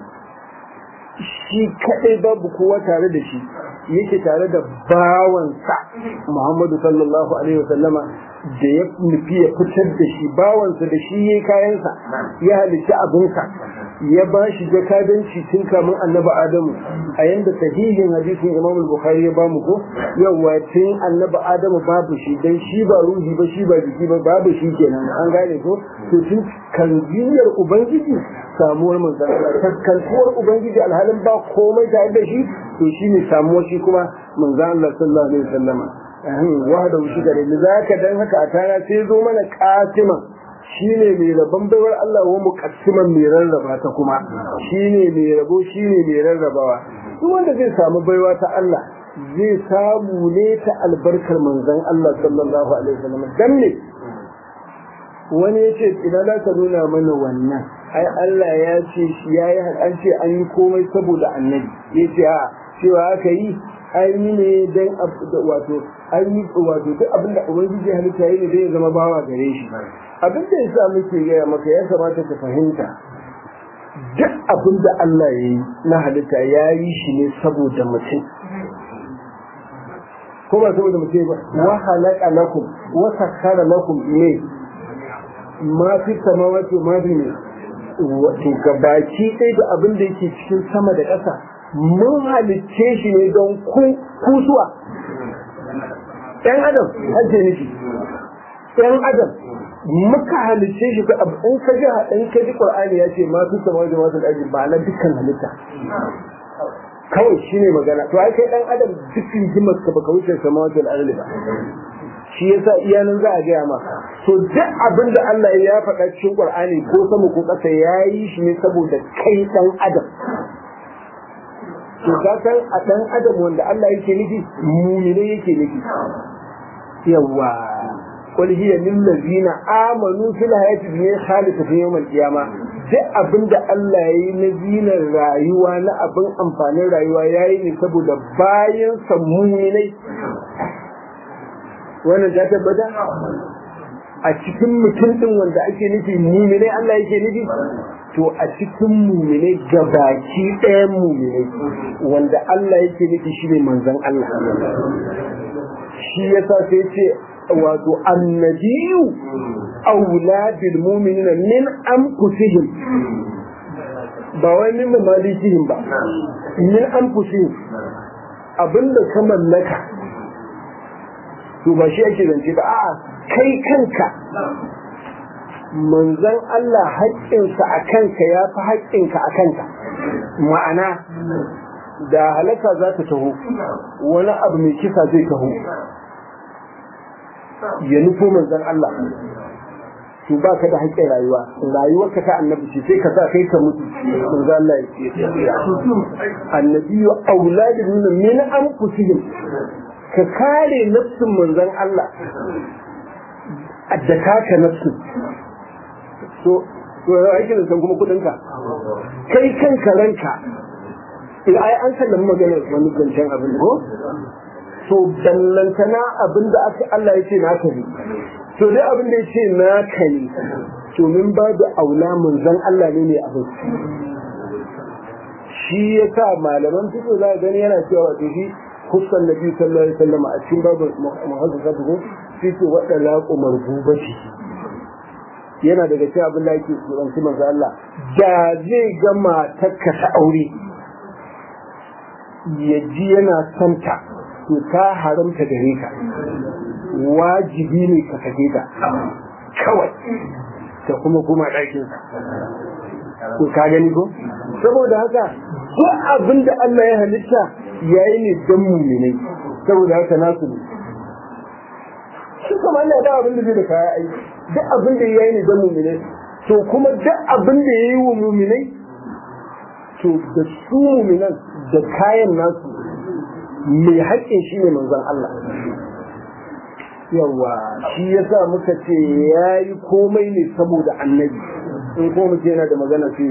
Speaker 1: shi kadai babu kowa tare da shi yake tare da bawansa Muhammadu sallallahu alaihi wasallama da ya nufi ya fitar da shi bawansa da shi yayi kayansa ya halitta abinsa ya ba shi jakadanci tun kamun annabi Adamu a yanda sahihin hadisin Imam Bukhari ya bamu ko yawa tun annabi Adamu babu shi dan shi ba ruhi ba shi ba jiki ba babu shi kenan an gane ko to tun kanziyar ubangiji samuwar manzon Allah taskantuwar ubangiji alhalin ba komai tare da shi to shine samuwar shi kuma manzon Allah sallallahu alaihi wasallama wahda shi gare ni zaka dan haka a tana sai zo mana katiman shine mai rabon baiwar Allah wa muqassiman mai rarraba ta kuma shine mai rabo shine mai rarrabawa duk wanda zai samu baiwa ta Allah zai samu ne ta albarkar manzon Allah sallallahu alaihi wasallam dan ne wani ya ce ina za ka nuna mana wannan ai Allah ya ce shi ya yi an ce an yi komai saboda annabi ya ce a cewa aka yi an yi ne don wato an yi wato duk abin da ubangiji halitta yi ne zai zama bawa gare shi abin da ya sa muke gaya maka ya kamata ka fahimta duk abin da Allah ya yi na halitta ya yi shi ne saboda mutum ko ba saboda mutum ba wa halaka lakum wa sakkara lakum ne ma fi samawati ma fi ne wato gabaki ɗaya da abin da yake cikin sama da ƙasa mun halicce shi ne don kusuwa ɗan adam hajje nufi ɗan adam muka halicce shi ka abu in ka ji in ka ji qur'ani ya ce ma fi samawati ma fi ɗaji ba na dukkan halitta kawai shine magana to ai kai dan adam dukkan himmat ka baka wuce samawati wal ardi ba shi yasa iyanan za a gaya ma to duk abin da Allah ya faɗa cikin Qur'ani ko sama ko ƙasa yayi shi ne saboda kai dan adam to ka san a dan adam wanda Allah yake nufi mumine yake nufi yawa qul hiya lil ladina amanu fil hayati dunya khalisatan yawm al qiyamah duk abin da Allah ya yi na zinar rayuwa na abin amfanin rayuwa ya yi ne saboda bayan sammuninai wannan ta tabbata a cikin mutum din wanda ake nufi muminai Allah yake nufi to a cikin muminai gabaki ɗayan muminai wanda Allah yake nufi shi ne manzan Allah shi yasa sai ce wato annabiyu aula bil mu'minina min anfusihim ba wai min malikihim ba min anfusihim abinda ka mallaka to ba shi ake zance ba a'a kai kanka manzon Allah haƙƙinsa a kanka ya fi haƙƙinka a kanka ma'ana da halaka za ta taho wani abu mai kisa zai taho ya nufo manzon Allah to ba ka da haƙƙin rayuwa rayuwar ka ta annabi ce sai ka sa kai ka mutu manzon Allah ya annabiyu auladin min anfusihim ka kare nafsin manzon Allah da kaka nafsin so to aikin da san kuma kudin ka kai kanka ranka ai an sallama magana wani zancen abin ko to dallantana abin da aka Allah ya ce naka ne to dai abin da ya ce naka ne to min ba da aula manzon Allah ne ne abin shi yasa malaman fito za gani yana cewa wato shi kusan nabi sallallahu alaihi wasallam a cikin babu muhaddisa ko shi ce wadda laqu marbubati yana daga cikin abin da yake tsoronci manzo Allah da zai ga matarka ta aure ya ji yana santa to ta haramta gare ka wajibi ne ka sake ta kawai ta kuma kuma ɗakin to ka gani ko saboda haka duk abin da Allah ya halitta yayi ne dan muminai saboda haka nasu ne shi kuma Allah da abin da zai da kaya aiki duk abin da yayi ne dan muminai to kuma duk abin da yayi wa muminai to da su muminan da kayan nasu mai haƙƙin shi ne manzon Allah yawa shi yasa muka ce yayi komai ne saboda annabi in ko muke yana da magana sai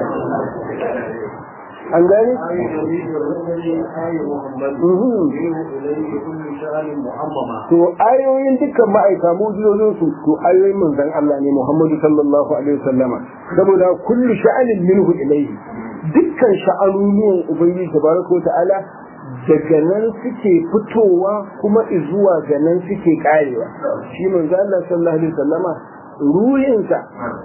Speaker 1: an gani? To ayoyin dukkan ma'aika mujizozin su to ayoyin manzon Allah ne Muhammadu sallallahu alaihi wasallama saboda kullu sha'anin minhu ilayhi dukkan sha'anunuwan ubangiji tabaraka wa ta'ala daga nan suke fitowa kuma zuwa ga nan suke karewa shi manzo Allah sallallahu alaihi wasallama ruhinsa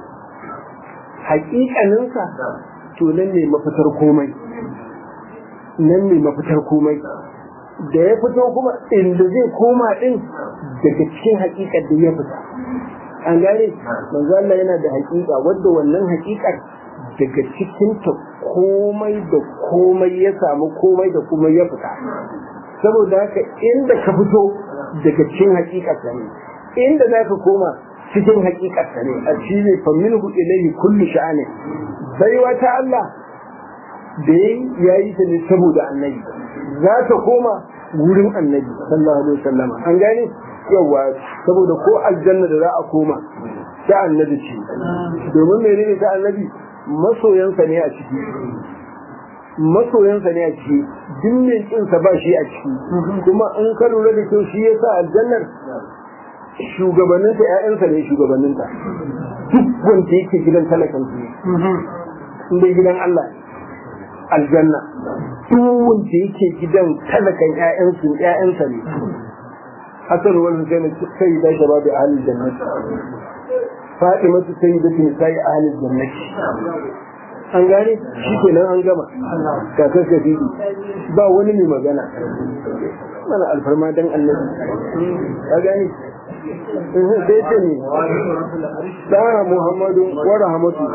Speaker 1: hakikaninsa to nan ne mafitar komai nan ne mafitar komai da ya fito kuma inda zai koma din daga cikin hakikar da ya fita an gane manzo Allah yana da hakika wadda wannan hakikar daga cikin ta komai da komai ya samu komai da kuma ya fita saboda haka inda ka fito daga cikin hakikar ne inda za ka koma cikin hakikarsa ne a shi ne faminhu ilayhi kullu sha'ani baiwa ta Allah da ya yi ta ne saboda annabi za ta koma wurin annabi sallallahu alaihi wasallam an gane yawa saboda ko aljanna da za a koma ta annabi ce domin menene ta annabi masoyansa ne a ciki masoyansa ne a ciki duk mai kinsa ba shi a ciki kuma in ka lura da kyau shi yasa aljannar shugabanninta ‘ya'yansa ne shugabanninta duk wanda yake gidan talakan su inda gidan Allah aljanna duk wanda yake gidan talakan ‘ya'yansu ‘ya'yansa ne hasan wal husaini sai da shababi ahlul jannati fatima su sai da tun sai ahlul jannati an gane shi kenan an gama kakar kadidi ba wani mai magana mana alfarma dan annabi ka gane sai ce ne ɗaha muhammadu wa rahmatu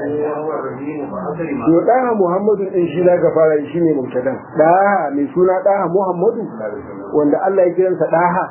Speaker 1: to ɗaha muhammadu ɗin shi za ka fara shi ne mubtadan ɗaha mai suna ɗaha muhammadu wanda Allah ya kiransa ɗaha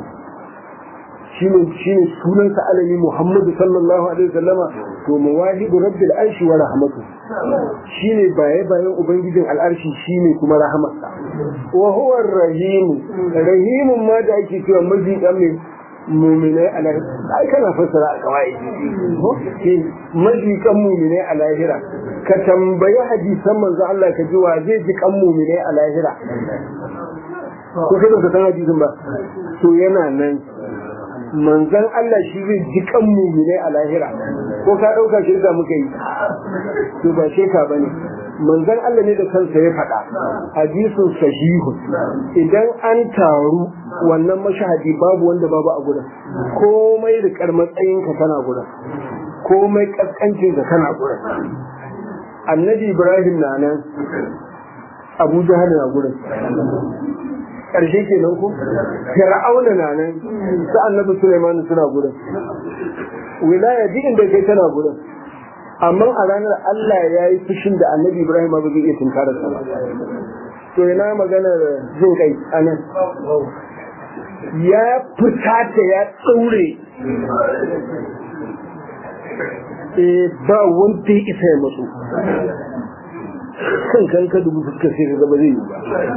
Speaker 1: shine shine sunansa alami Muhammadu sallallahu alaihi wasallama to mawahibu rabbil arshi wa rahmatu shine baye bayan ubangijin al'arshi shine kuma rahamarsa wa huwa rahim rahimun ma da ake cewa majidan mai muminai a lahira ai kana fassara a kawai majikan muminai a lahira ka tambayi hadisan manzo Allah ka ji wa zai ji kan muminai a lahira ko kai ba ka san hadisin ba to yana nan manzan Allah shi zai ji kan mumine a lahira ko ka ɗauka shirka muka yi to ba shirka ba ne manzan Allah ne da kansa ya faɗa hadisun sahihun idan an taru wannan mashahadi babu wanda babu a gurin komai rikar matsayinka kana gurin komai kaskancin ka kana gurin annabi ibrahim na nan abu jahal na gurin ƙarshe kenan ko fir'auna na nan su annabi Sulaiman suna gurin wilaya duk inda kai tana gurin amma a ranar Allah ya yi fushin da annabi Ibrahim ba zai iya tunkarar sa ba to ina maganar jin kai anan ya fusata ya tsaure eh ba wanda ya isa ya matsu kan kan ka dubu fuskar sai ka gaba zai yi ba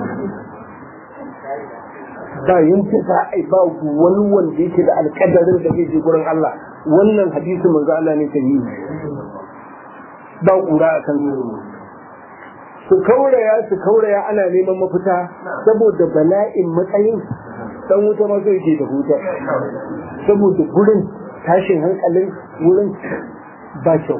Speaker 1: ba yanke za a yi ba wani wanda yake da alkadarin da zai je gurin Allah wannan hadisi manzo Allah ne sahihi ba kura a kan su kauraya su kauraya ana neman mafita saboda bala'in matsayin dan wuta ma zai ke da huta saboda gurin tashin hankalin wurin ba kyau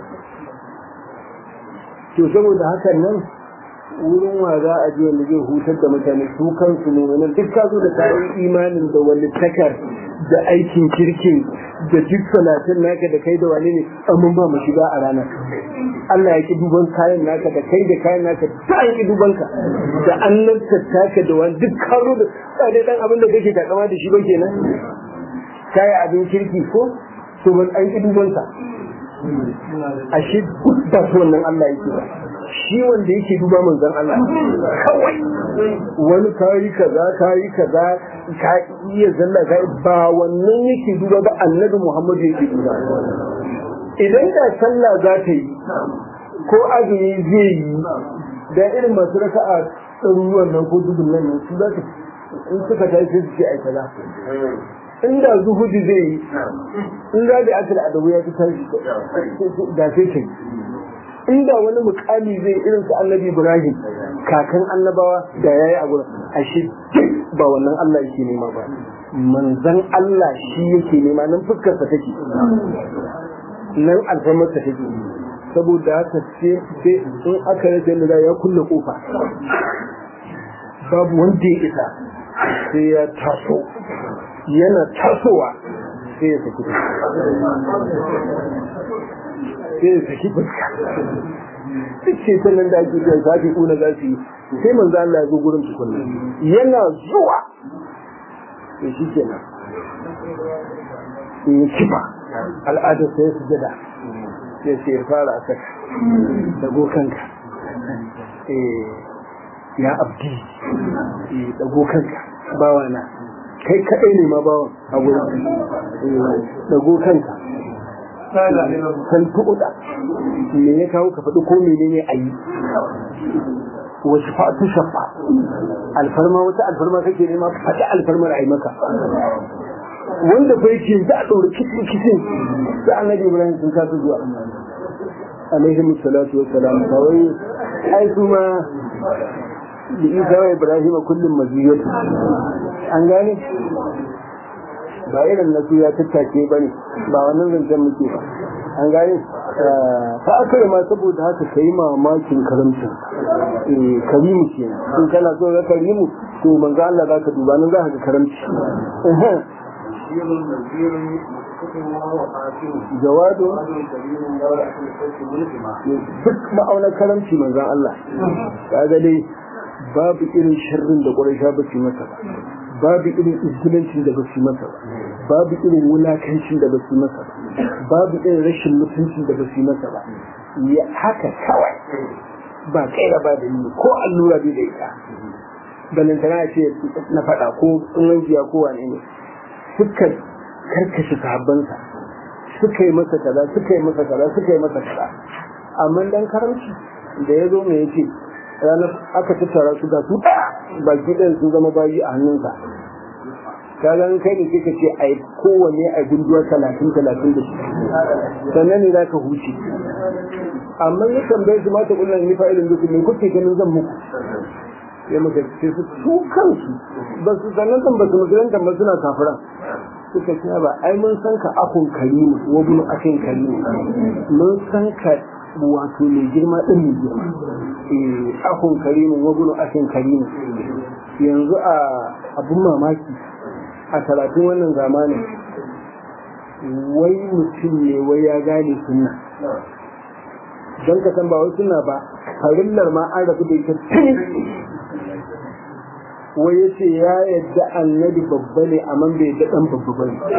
Speaker 1: to saboda hakan nan wurin wa za a ji wanda zai hutar da mutane su kansu mu'minan duk ka zo da kayan imanin da walittakar da aikin kirkin da duk salatin naka da kai da wani ne amma ba mu shiga a ranar Allah ya ki duban kayan naka da kai da kayan naka ta an ki duban ka da annabta taka da wani duk ka zo da tsare dan abin da kake takama da shi ba kenan kai abin kirki ko to ban an ki duban ka ashe duk ba wannan Allah yake ba shi wanda yake duba manzon Allah kawai wani kayi kaza kayi kaza ka iya zalla kai ba wannan yake duba ba annabi Muhammad yake duba idan da sallah za ta yi ko azumi zai yi da irin masu raka'a ɗaruruwan nan ko dubun nan su za ta in suka tashi sai su ce ai kaza inda zuhudi zai yi in za da akal adabu ya fi tashi da sai ta yi inda wani mukami zai irin su annabi ibrahim kakan annabawa da yayi a gurin ashe ba wannan Allah yake nema ba manzan Allah shi yake nema nan fuskar sa take nan alfarmar sa take saboda haka ce sai in aka rasa yadda ya kulle kofa babu wanda ya isa sai ya taso yana tasowa sai ya saki sai ya saki fuska duk ce sannan da ake kai zafi kuna za su yi sai manzo Allah ya zo gurin tukunna yana zuwa to shi kenan sai ya kifa al'adar sai ya sujada sai sai ya fara a saka dago kanka ya abdi dago kanka bawana kai kadai ne ma bawan a gurin dago kanka kan tuƙuda me ya kawo ka faɗi ko menene a yi wasu fatu shafa alfarma wata alfarma kake nema faɗi alfarmar a yi maka wanda fa yake za a ɗaura kitin kitin da annabi ibrahim sun kasa zuwa alaihi musallatu wassalam kawai ai kuma da isa wa ibrahim kullum maziyatu an gane ba irin na ya tattake ba ne ba wannan zancen muke ba an gane ta aka ma saboda haka ka yi mamakin karamcin karimu ke in kana so ga karimu to manzo Allah za ka duba nan za ka ga karamci jawado duk ma'aunar karamci manzan Allah ka ga dai babu irin sharrin da ƙwarai ba su masa ba babu irin izgilancin da ba su masa ba babu irin wulakancin da ba su masa ba babu irin rashin mutuncin da ba su masa ba ya haka kawai ba kaira ba da ni ko allura bai da ita balantana ce na faɗa ko tsunanjiya ko wane ne suka karkashe sahabbansa suka yi masa kaza suka yi masa kaza suka yi masa kaza amma dan karamci da ya zo mai yace ranar aka tattara su ga su baki ɗayan sun zama bayi a hannunsa ka ga kai ne kika ce ai kowanne a gunduwa talatin talatin da shi sannan ne za ka huce amma ya tambaye su mata kullum ni fa'ilin duk me kuke ganin zan muku ya muka ce su su kansu ba su sannan san ba su musulunta ba suna kafiran suka ce ba ai mun san ka akun karimu wa bin akin karimu mun san ka wato mai girma din mai girma eh akun karimu wa bin akin karimu yanzu a abun mamaki a talatin wannan zamanin wai mutum ne wai ya gane sunna don ka san ba wai sunna ba farillar ma an rabu da ita tun wai ya ce ya yadda annabi babba ne amma bai yadda dan babba ba ne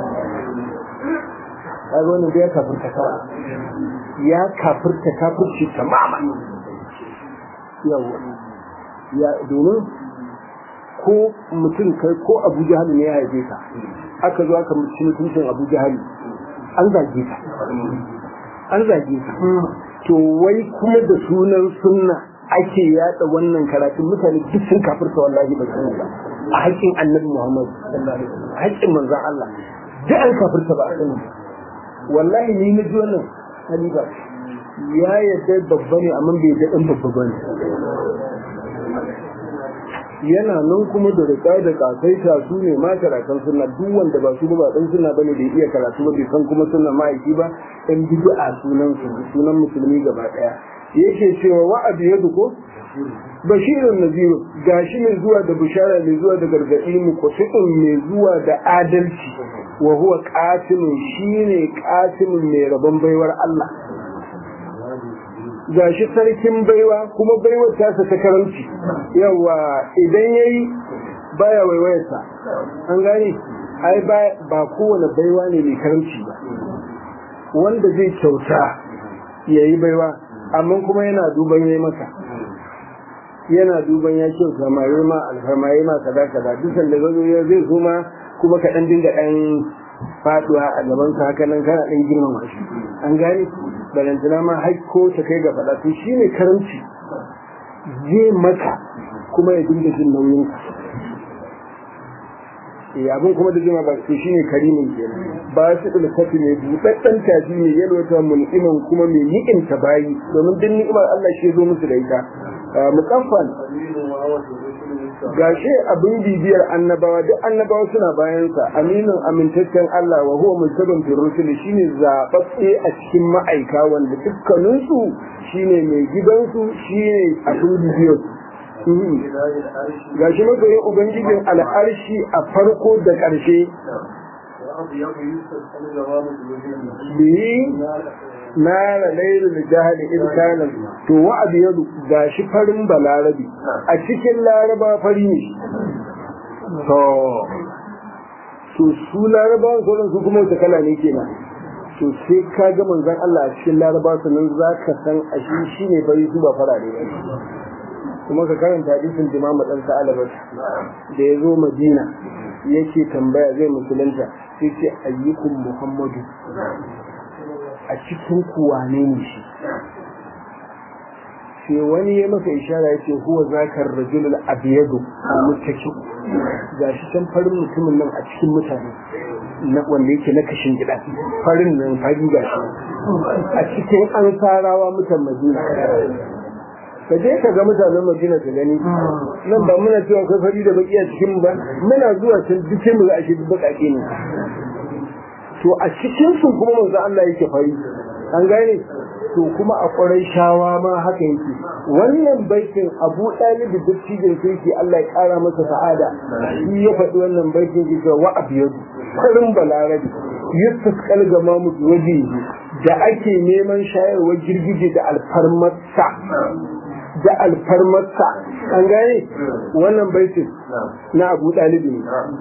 Speaker 1: kaga wannan bai kafirta kawai ya kafirta kafirci tamama yawa ya domin ko mutum kai ko abu jahali ne ya haife ka aka zo aka mutu mutuncin abu jahali an zage ka an zage ka to wai kuma da sunan sunna ake yada wannan karatun mutane duk sun kafirta wallahi ba sani ba a haƙƙin annabi Muhammad sallallahu alaihi wasallam haƙƙin manzon Allah duk an kafirta ba a sani wallahi ni na ji wannan halifa ya yadda babba ne amma bai yadda dan babba ba ne yana nan kuma da rika da kasaita su ne ma karatun sunna duk wanda ba su ba dan sunna bane da iya karatu ba bai san kuma sunna ma'aiki ba dan bid'a sunan su sunan musulmi gaba daya yake cewa wa'adi ya ko bashirun naziru gashi mai zuwa da bishara mai zuwa da gargaɗi mu kusitun mai zuwa da adalci wa huwa qatilun shine qatilun mai rabon baiwar Allah gashi sarkin baiwa kuma baiwar tasa ta karamci yawa idan yayi baya waiwayarsa an gane ai ba kowane baiwa ne mai karamci ba wanda zai kyauta yayi baiwa amma kuma yana duban yayi maka yana duban ya kyauta ma yayi ma alfarma yayi ma kaza kaza duk da zo ya zai zo ma kuma ka dan dinga dan faduwa a gaban ka haka nan kana dan girmama shi an gane balantana ma haiko ta kai ga fada to shine karamci zai maka kuma ya dinga jin nauyin ka eh abin kuma da jima ba to shine karimin kenan ba su da kafi ne budaddan tafi ne yalwata mun iman kuma mai ni'imta bayi domin duk ni'imar Allah shi zo musu da ita mukaffal gashi abin bibiyar annabawa duk annabawa suna bayansa aminin amintaccen Allah wa huwa multabin fi rusul shine zababbe a cikin ma'aika wanda dukkaninsu shine mai gidansu shine abin bibiyar gashi masoyin ubangijin al'arshi a farko da ƙarshe biyi nara lailu da jahali irkanan to wa abu yadu gashi farin balarabi a cikin laraba fari ne to to su laraba sauran su kuma wata kala ne kenan to sai ka ga manzon Allah a cikin laraba sannan za ka san a shi shine fari su ba farare ba kuma ka karanta hadisin Imam dan Sa'alabat da ya zo Madina yake tambaya zai musulunta sai ce ayyukum Muhammadu a cikin kuwane ne shi sai wani ya masa ishara ya ce huwa zakar rajulul abiyadu mutaki ga shi can farin mutumin nan a cikin mutane na wanda yake na kashin gida farin nan fari ga shi a cikin an sarawa mutan madina ka je ka ga mutanen madina ka gani nan ba muna cewa kai fari da baki a cikin ba muna zuwa can duk mu za a shi bakake ne to a cikin su kuma manzo Allah yake fari an gane to kuma a ƙwarai shawa ma haka yake wannan baitin Abu Talib da dattijan sai Allah ya ƙara masa sa'ada shi ya faɗi wannan baitin ki ga wa abiyadu karin balarabi yusuf kalgama mu waje da ake neman shayarwar girgije da alfarmarsa da alfarmarsa an gane wannan baitin na Abu Talib ne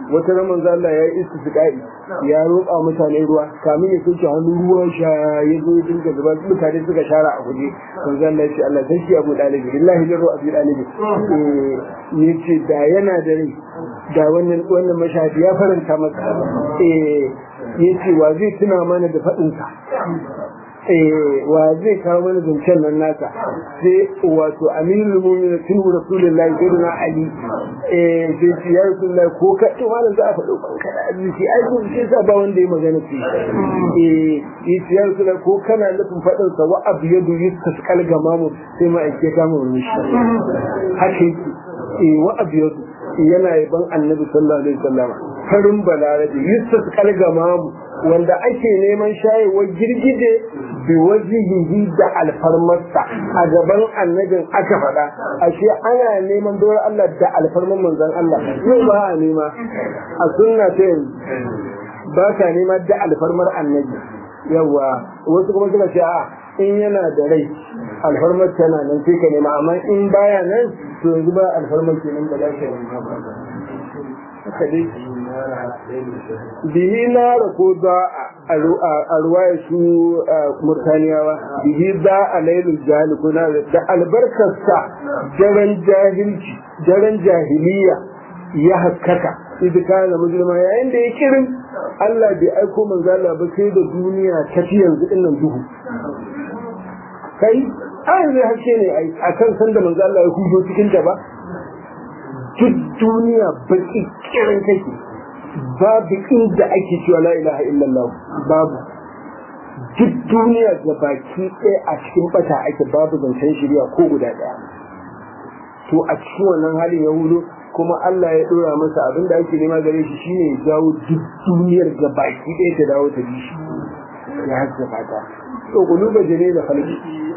Speaker 1: wata ran manzo Allah ya yi istisqa'i ya roƙa mutane ruwa kamin ya soke hannu ruwa sha ya zo ya dinga zuba mutane suka shara a guje manzo Allah ya ce Allah sai shi Abu Dalib billahi lillahi Abu Dalib eh yace da yana da rai da wannan wannan mashahadi ya faranta masa eh yace wa zai tuna mana da fadin sa wa zai kawo mana zancen nan nasa sai wato amirul mu'minin tun rasulullahi sayyidina ali eh sai ce ya rasulullahi ko ka to malam za a faɗo banka da arziki ai ko sai sa ba wanda ya magana ce eh yace ya rasulullahi ko kana nufin faɗin sa wa abyadu yustasqal gamamu sai ma ake kama wani shi haka yake eh wa abyadu yana yaban annabi sallallahu alaihi wasallam farin balarabi yustasqal gamamu wanda ake neman shayewar girgije bi wajihihi da alfarmarsa a gaban annabin aka faɗa ashe ana neman dole Allah da alfarmar manzon Allah yau ba a nema a sunna ta yanzu ba ka nema da alfarmar annabi yawa wasu kuma suka ce a in yana da rai alfarmar tana nan sai ka nema amma in baya nan to yanzu ba alfarmar kenan ba za ka nema ba haka dai bihi nara ko za a ruwaya su murtaniyawa bihi za a lailul jahili kuna da albarkarsa daren jahilci daren jahiliya ya haskaka idan kana musulma yayin da ya kirin Allah bai aiko manzala ba sai da duniya ta fi yanzu dinnan duhu kai ai zai haske ne a kan sanda manzo Allah ya hudo cikin ta ba duk duniya baki kirin take babu inda ake cewa la ilaha illallah babu duk duniya ga baki ɗaya a cikin bata ake babu zancen shirya ko guda ɗaya to a cikin wannan halin ya hudo kuma Allah ya ɗora masa abin da ake nema gare shi shine ya jawo duk duniyar ga baki ɗaya ta dawo ta bi shi ya haska fata to kuluba jene da falki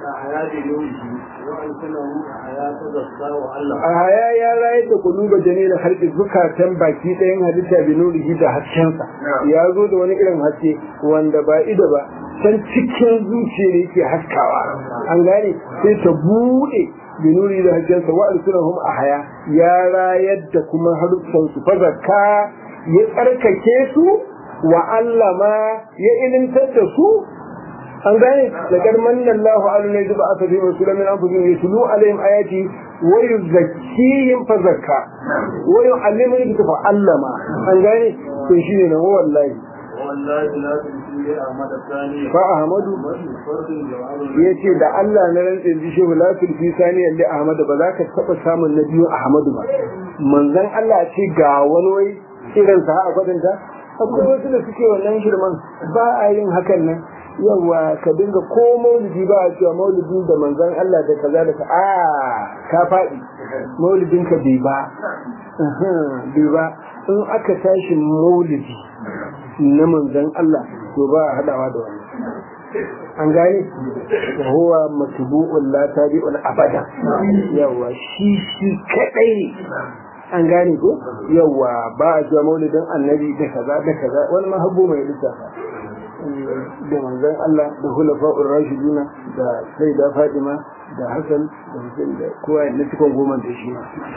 Speaker 1: a haya ya rayar da kuluba jane da harki zukatan baki ɗayan halitta bi nurihi da haskensa ya zo da wani irin haske wanda ba ido ba can cikin zuciya ne yake haskawa an gane sai ta buɗe bi nuri da haskensa wa alsunahum a haya ya rayar da kuma haruffan su fa zakka ya tsarkake su wa allama ya ilimtar da su an gane da garman Allahu ala ne zuba aka fi rasulun min anfusihim yatlu alaihim ayati wa yuzakkihim fa zakka wa yu'allimuhum fa allama an gane to shine na wallahi
Speaker 2: wallahi la tusi ahmad thani
Speaker 1: fa ahmadu yace da Allah na rantsa ji shehu la tulfi sani alli ahmad ba za ka taba samun na biyu ahmadu ba manzon Allah ce ga wani wai irin sa a gwadanta akwai wasu da suke wannan shirman ba a yin hakan nan yawa ka dinga ko maulidi ba a cewa maulidi da manzon Allah da kaza da ka a ka faɗi maulidin ka bai ba bai ba in aka tashi maulidi na manzon Allah to ba a hadawa da wani an gane huwa matbu'un la tabi'un abada yawa shi shi kadai ne an gane ko yawa ba a cewa maulidin annabi da kaza da kaza wani mahabbu mai lissafa da manzan Allah da hulafa'ur rashiduna da sai da Fatima da Hassan da Hussein da kowa na cikin goma da shi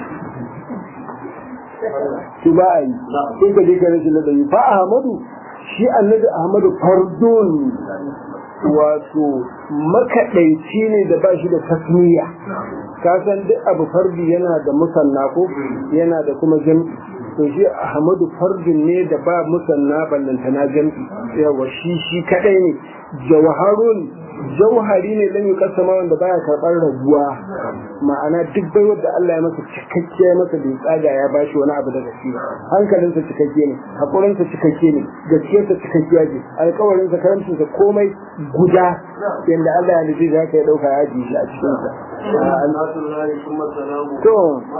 Speaker 1: su ba a yi sai ka je ka rashin ladabi fa Ahmadu shi annabi Ahmadu fardun wato makaɗaici ne da ba shi da tasmiya ka san duk abu fardi yana da musanna ko yana da kuma jam'i to shi Ahmadu fardin ne da ba musanna ballantana jam'i yawa shi shi kadai ne jawharun jauhari ne dan yukasama wanda baya karɓar raguwa ma'ana duk bai da Allah ya masa cikakke masa bai tsaga ya bashi wani abu daga shi hankalinsa cikakke ne hakurinsa cikakke ne gaskiyarsa cikakkiya ce alƙawarinsa karamcinsa komai guda yanda Allah ya nufi za ka ya ɗauka ya ji shi a cikinsa to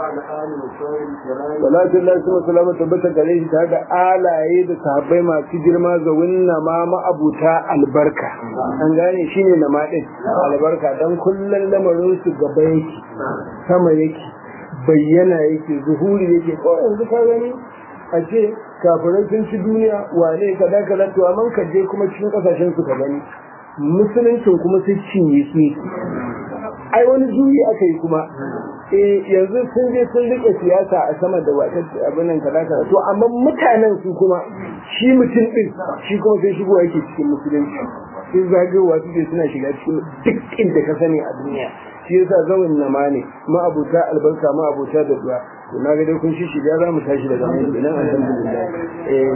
Speaker 1: salatu Allah su salama tabbata gare shi tare da alaye da sahabbai masu girma ga winna ma ma'abuta albarka an gane shi ne na maɗin albarka don kullum lamarin su gaba yake sama yake bayyana yake zuhuri yake ko yanzu ka gani a ce kafirai sun ci duniya wane kaza kaza to amma ka je kuma cikin kasashen su ka gani musuluncin kuma sai cinye su ai wani juyi aka yi kuma eh yanzu sun je sun rike siyasa a sama da wata abin nan kaza kaza to amma mutanen su kuma shi mutum din shi kuma sai shigo yake cikin musulunci sun zagayowa suke suna shiga cikin duk inda ka sani a duniya shi yasa zaman nama ne ma'abuta albarka ma'abuta da duwa to na ga dai kun shi shiga za mu tashi daga nan kenan alhamdulillah eh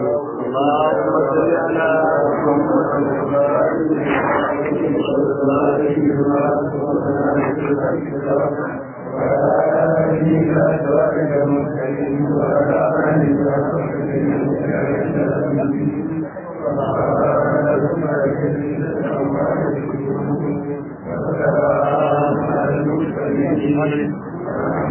Speaker 2: Thank you.